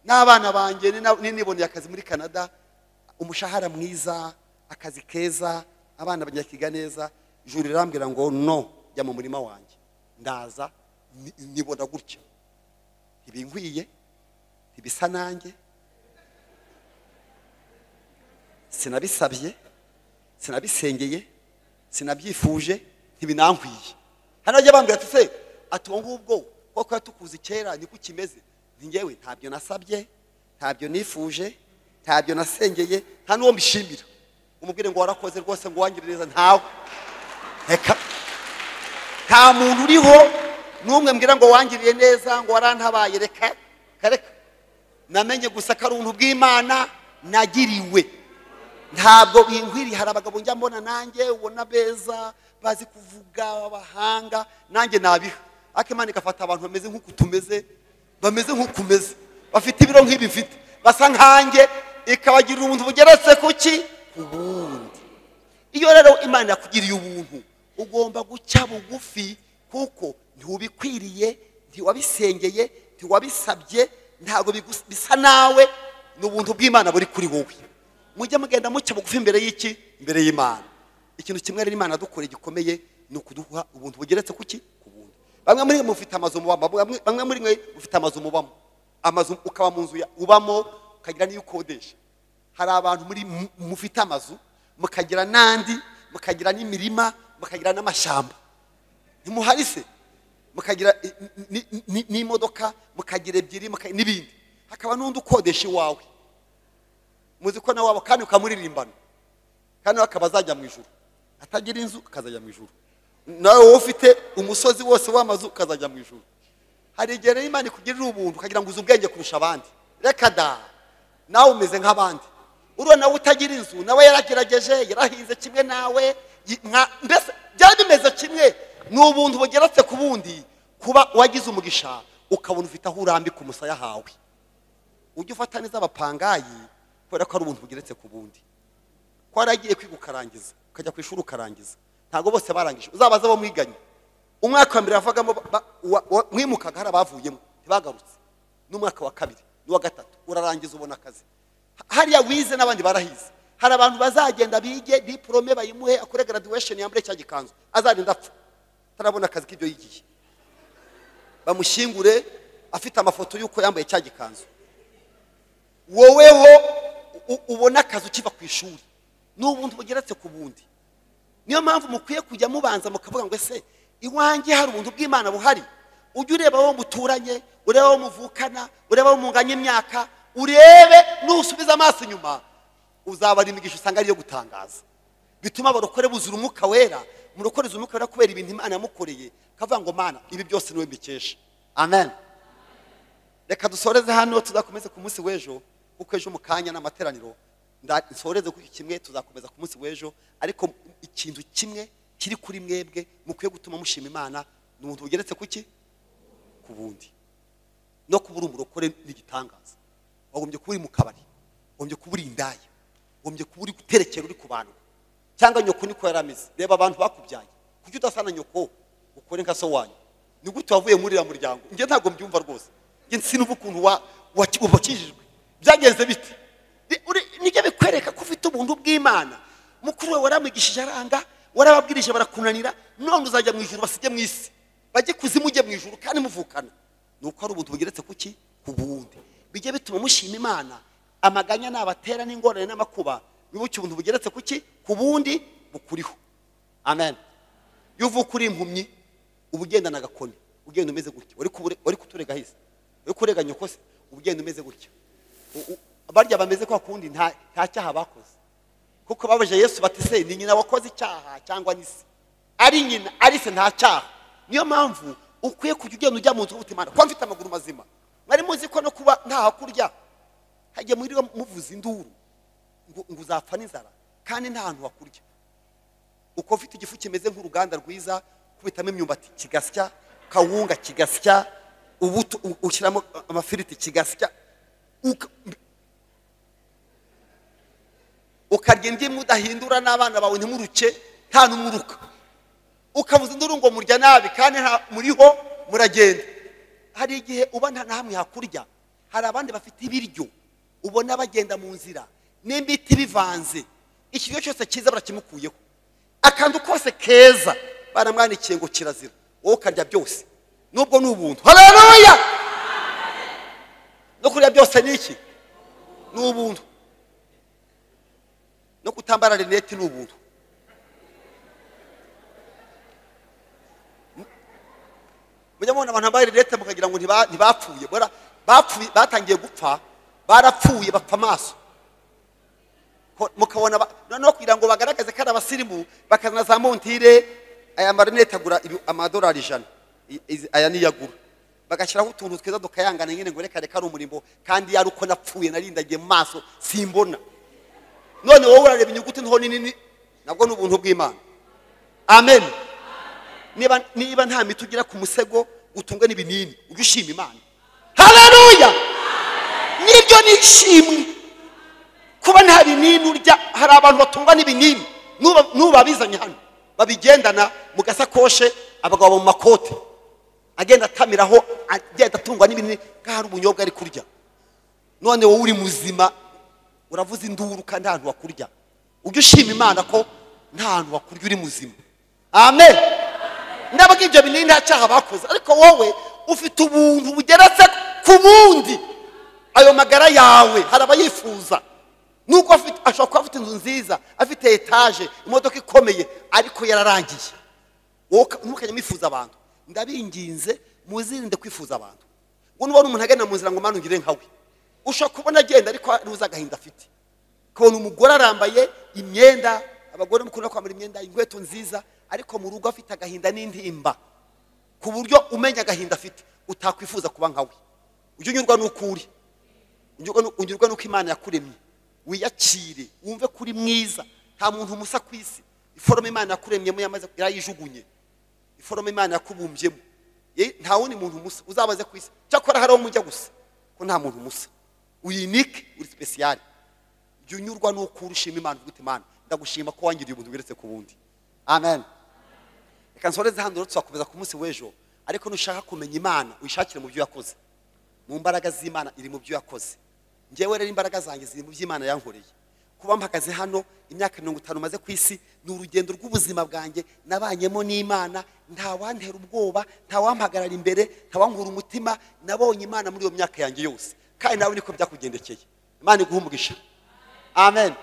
n'abana banjye nina- niniboneye akazi muri canada umushahara mwiza akazi keza abana banyakiga neza juru irambwira ngo no jya mu murima wanjye ndaza ni- nibona gutya ntibinkwiye ntibisa nanjye sinabisabye sinabisengeye sinabyifuje ntibinankwiye hano bajya bambwira ati se ati uwo ngubwo kuko yatukuze kera niko kimeze ngewe ntabyo nasabye ntabyo nifuje ntabyo nasengeye nta n'uwo mbishimira umubwire ngo warakoze rwose ngo wangire neza ntawe reka nta muntu uriho n'umwe mbwira ngo wangiriye neza ngo warantabaye reka kareka namenye gusa ko ari ubuntu bw'imana nagiriwe ntabwo binkwiriye hari abagabo njya mbona nanjye ubona beza bazi kuvuga abahanga nanjye nabiha ariko imana igafata abantu bameze nk'uku tumeze bameze nk'uku umeze bafite ibiro nk'ibi mfite basa nkanjye ikabagirira ubuntu bugeretse ku ki ku bundi iyo rero imana yakugiriye ubuntu ugomba guca bugufi kuko ntiwubikwiriye ntiwabisengeye ntiwabisabye ntabwo bigus- bisa nawe ni ubuntu bw'imana buri kuri wowe mujye mugenda mucya bugufi imbere y'iki imbere y'imana ikintu kimwe rero imana dukoreye gikomeye ni ukuduha ubuntu bugeretse ku ki ku bundi bamwe muri mwe mufite amazu mubamo bamwe- bamwe muri mwe mufite amazu mubamo amazu ukaba mu nzu ya- ubamo ukagira n'iyo ukodesha hari abantu muri mu- mufite amazu mukagira n'andi mukagira n'imirima mukagira n'amashyamba ntimuharise mukagira i- ni- ni- ni- n'imodoka mukagira ebyiri muka- n'ibindi hakaba n'undi ukodesha iwawe muzi ko nawe waba kandi ukamuririmbana kandi nawe akaba azajya mu ijuru atagira inzu akazajya mu ijuru nawe wowe ufite umusozi wose w'amazu ukazajya mu ijuru hari igihe rero imana ikugirira ubuntu ukagira ngo uzi ubwenge kurusha abandi reka da nawe umeze nk'abandi uriya nawe utagira inzu nawe yaragerageje yarahinze kimwe nawe yi- nka- mbese byari bimeze kimwe ni ubuntu bugeretse ku bundi kuba wagize umugisha ukabona ufite aho urambika umusaya hawe ujye ufata neza abapangayi kubera ko ari ubuntu bugeretse ku bundi ko waragiye kwiga ukarangiza ukajya ku ishuri ukarangiza ntabwo bose barangije uzabaze abo mwiganye umwaka wa mbere yavagamo ba- wa- wa- mwimukaga hari abavuyemo ntibagarutse n'umwaka wa kabiri n'uwa gatatu urarangiza ubona akazi Ha- hariya wize n'abandi barahize hari abantu bazagenda bige diporome bayimuhe akore graduation yambure cya gikanzu azagenda apfa atarabona akazi k'ibyo yigiye bamushyingure afite amafoto y'uko yambaye cya gikanzu woweho ubona akazi ukiva ku ishuri ni ubuntu bugeretse ku bundi niyo mpamvu mukwiye kujya mubanza mukavuga ngo ese iwanjye hari ubuntu bw'imana buhari ujye ureba abo muturanye urebe abo muvukana urebe abo munganya imyaka urebe nusubiza amaso inyuma uzabara imigisha usanga ariyo gutangaza bituma abarokore buzura umwuka wera murokoreza umwuka wera kubera ibintu imana yamukoreye akavuga ngo mana ibi byose niwe mbikesha amen reka dusoreze hano tuzakomeze ku munsi w'ejo kuko ejo mu kanya ni amateraniro nda- nsoreze kuri iki kimwe tuzakomeza ku munsi w'ejo ariko ikintu kimwe kiri kuri mwebwe mukwiye gutuma mushima imana ni ubuntu bugeretse ku ki ku bundi no kuba uri umurokore n'igitangaza wagombye kuba uri mu kabari wagombye kuba uri indaya wagombye kuba uri guterekera uri ku bantu cyangwa nyoko niko yari ameze reba abantu bakubyaye kuki udasa na nyoko ukore nka so wanyu ni gute wavuye muri uriya muryango njye ntabwo mbyumva rwose njye sinumva ukuntu wa- wa- wabakijijwe byagenze bite Ni- uri- nibyo bikwereka ko ufite ubuntu bw'imana mukuru wawe waramwigishije aranga warababwirije barakunanira none uzajya mu ijuru basige mu isi bajye kuzimu ujye mu ijuru kandi muvukana ni uko hari ubuntu bugeretse ku ki ku bundi bijye bituma mushima imana amaganya nabatera n'ingorane n'amakuba wibuke ubuntu bugeretse ku ki ku bundi bukuriho amen iyo uvuka uri impumyi uba ugendana agakoni ugenda umeze gutya wari kubure- wari kuturega hisi wari kurega nyoko se uba ugenda umeze gutya U- u- barya bameze kwa kundi nta nta cyaha bakoze kuko babajije yesu bati se ni nyina wakoze icyaha cyangwa ni se ari nyina ari se nta cyaha niyo mpamvu ukwiye kujya ugenda ujya mu nzu utima ko mfite amaguru mazima mwari muzi ko no kuba ntaho kurya hagiye muriwe muvuza induru ngo ngo uzapfa n'inzara kandi nta hantu wakurya uko ufite igifu kimeze nk'uruganda rwiza kubitamo imyumbati kigasya kawunga kigasya ubuto u- ushyiramo amafiriti kigasya uka- ukarya indimu udahindura n'abana bawe ntimuruke nta n'umuruka ukavuza induru ngo murya nabi kandi nta muriho muragenda hari igihe uba nta na hamwe hakurya hari abandi bafite ibiryo ubona bagenda mu nzira n'ibiti bivanze ikiryo cyose cyiza barakimukuyeho akantu kose keza baramwandikiye ngo kirazira wowe ukarya byose nubwo ni ubuntu haleluya no kurya byose ni iki ni ubuntu no kutambara rinete ni ubuntu mujya mubona abantu bambaye rinete mukagira ngo ntiba- ntibapfuye bora bapfuye batangiye gupfa barapfuye bapfa amaso Ko- mukabona ba- noneho kugira ngo bagaragaze ko ari abasirimu bakazana za montire aya marinete agura ibi- amadolari ijana I- izi- aya niyo agura bagashyiraho utuntu twiza dukayangana nyine ngo reka reka ari umurimbo kandi yari uko napfuye narindagiye mu maso simbona none wowe urareba inyuguti nto nini nabwo ni ubuntu bw'imana amen niba niba nta miti ugira ku musego utungwe n'ibinini ujye ushima imana haleluya nibyo ni ishimwe kuba nta binini urya hari abantu batungwa n'ibinini n'uba n'ubu babizanye hano babigendana mu gasakoshe abagabo mu makote agenda atamiraho agenda atungwa n'ibinini nk'aho hari ubunyobwa ari kurya none wowe uri muzima uravuza induru kandi nta hantu wakurya ujye ushima imana ko nta hantu wakurya uri muzima amen ndabwo ibyo binini nta cyaha bakoze ariko wowe ufite ubuntu bugeretse ku bundi ayo magara yawe hari abayifuza nubwo afite- ashobora kuba afite inzu nziza afite etaje imodoka ikomeye ariko yararangiye wowe uka- ntukajya mwifuza abantu ndabinginze muzirinde kwifuza abantu ngo nubona umuntu agenda mu nzira ngo mwana ungire nkawe ushobora kubona agenda ariko ntuzi agahinda afite ukabona umugore arambaye imyenda abagore mukunda kwambara imyenda inkweto nziza ariko mu rugo afite agahinda n'intimba ku buryo umenya agahinda afite utakwifuza kuba nkawe ujye unyurwa n'uko uri unyurwa n'u- unyurwa n'uko imana yakuremye wiyakire wumve ko uri mwiza nta muntu umusa ku isi iforoma imana yakuremyemo yamaze yarayijugunye iforoma imana yakubumbyemo Ye- nta wundi muntu umusa uzabaze ku isi cyakora hari aho mujya gusa ko nta muntu umusa uyinike uri sipesiyare jya unyurwa n'uko uri ushima imana uvuga uti imana ndagushima ko wangiriye ubuntu bugeretse ku bundi amen reka nsoreze hano rero tuzakomeza ku munsi w'ejo ariko nushaka kumenya imana uyishakire mu byo yakoze mu mbaraga z'imana iri mu byo yakoze ngewe rero imbaraga zanjye ziri mu by'imana yankoreye kuba mpagaze hano imyaka mirongo itanu maze ku isi ni urugendo rw'ubuzima bwanjye nabanyemo n'imana ntawantera ubwoba ntawampagarara imbere ntawankura umutima nabonye imana muri iyo myaka yanjye yose kandi nawe niko byakugendekeye imana iguha umugisha amen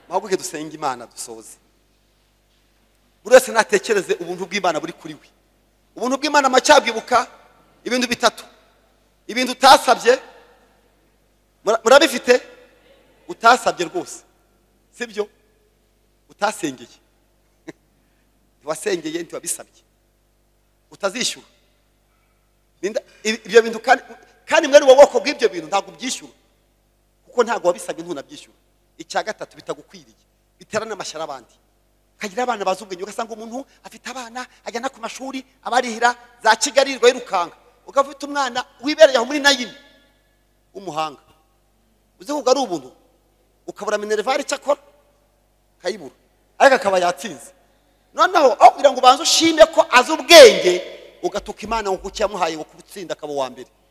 muhaguke dusenge imana dusoze buri wese natekereze ubuntu bw'imana buri kuri we ubuntu bw'imana amacyabwibuka ibintu bitatu ibintu utasabye mura- murabifite utasabye rwose sibyo utasengeye ntiwasengeye ntiwabisabye utazishyura Ninda- ibi- ibyo bintu kandi kandi mwene ubwo bwoko bw'ibyo bintu ntabwo ubyishyura kuko ntabwo wabisabye ntunabyishyura icya gatatu bitagukwiriye bitera n'amashyari abandi ukagira abana bazi ubwenge ugasanga umuntu afite abana ajyana ku mashuri abarihira za kigali yirirwa yirukanga ukaba ufite umwana wibereye aho muri nayini w'umuhanga uzi ko ubwo ari ubuntu ukabura minerivare icyo akora akayibura ariko akaba yatsinze noneho aho kugira ngo ubanze ushime ko azi ubwenge ugatuka imana ngo kuko ikiyamuhaye ngo kubutsinda akaba uwa mbere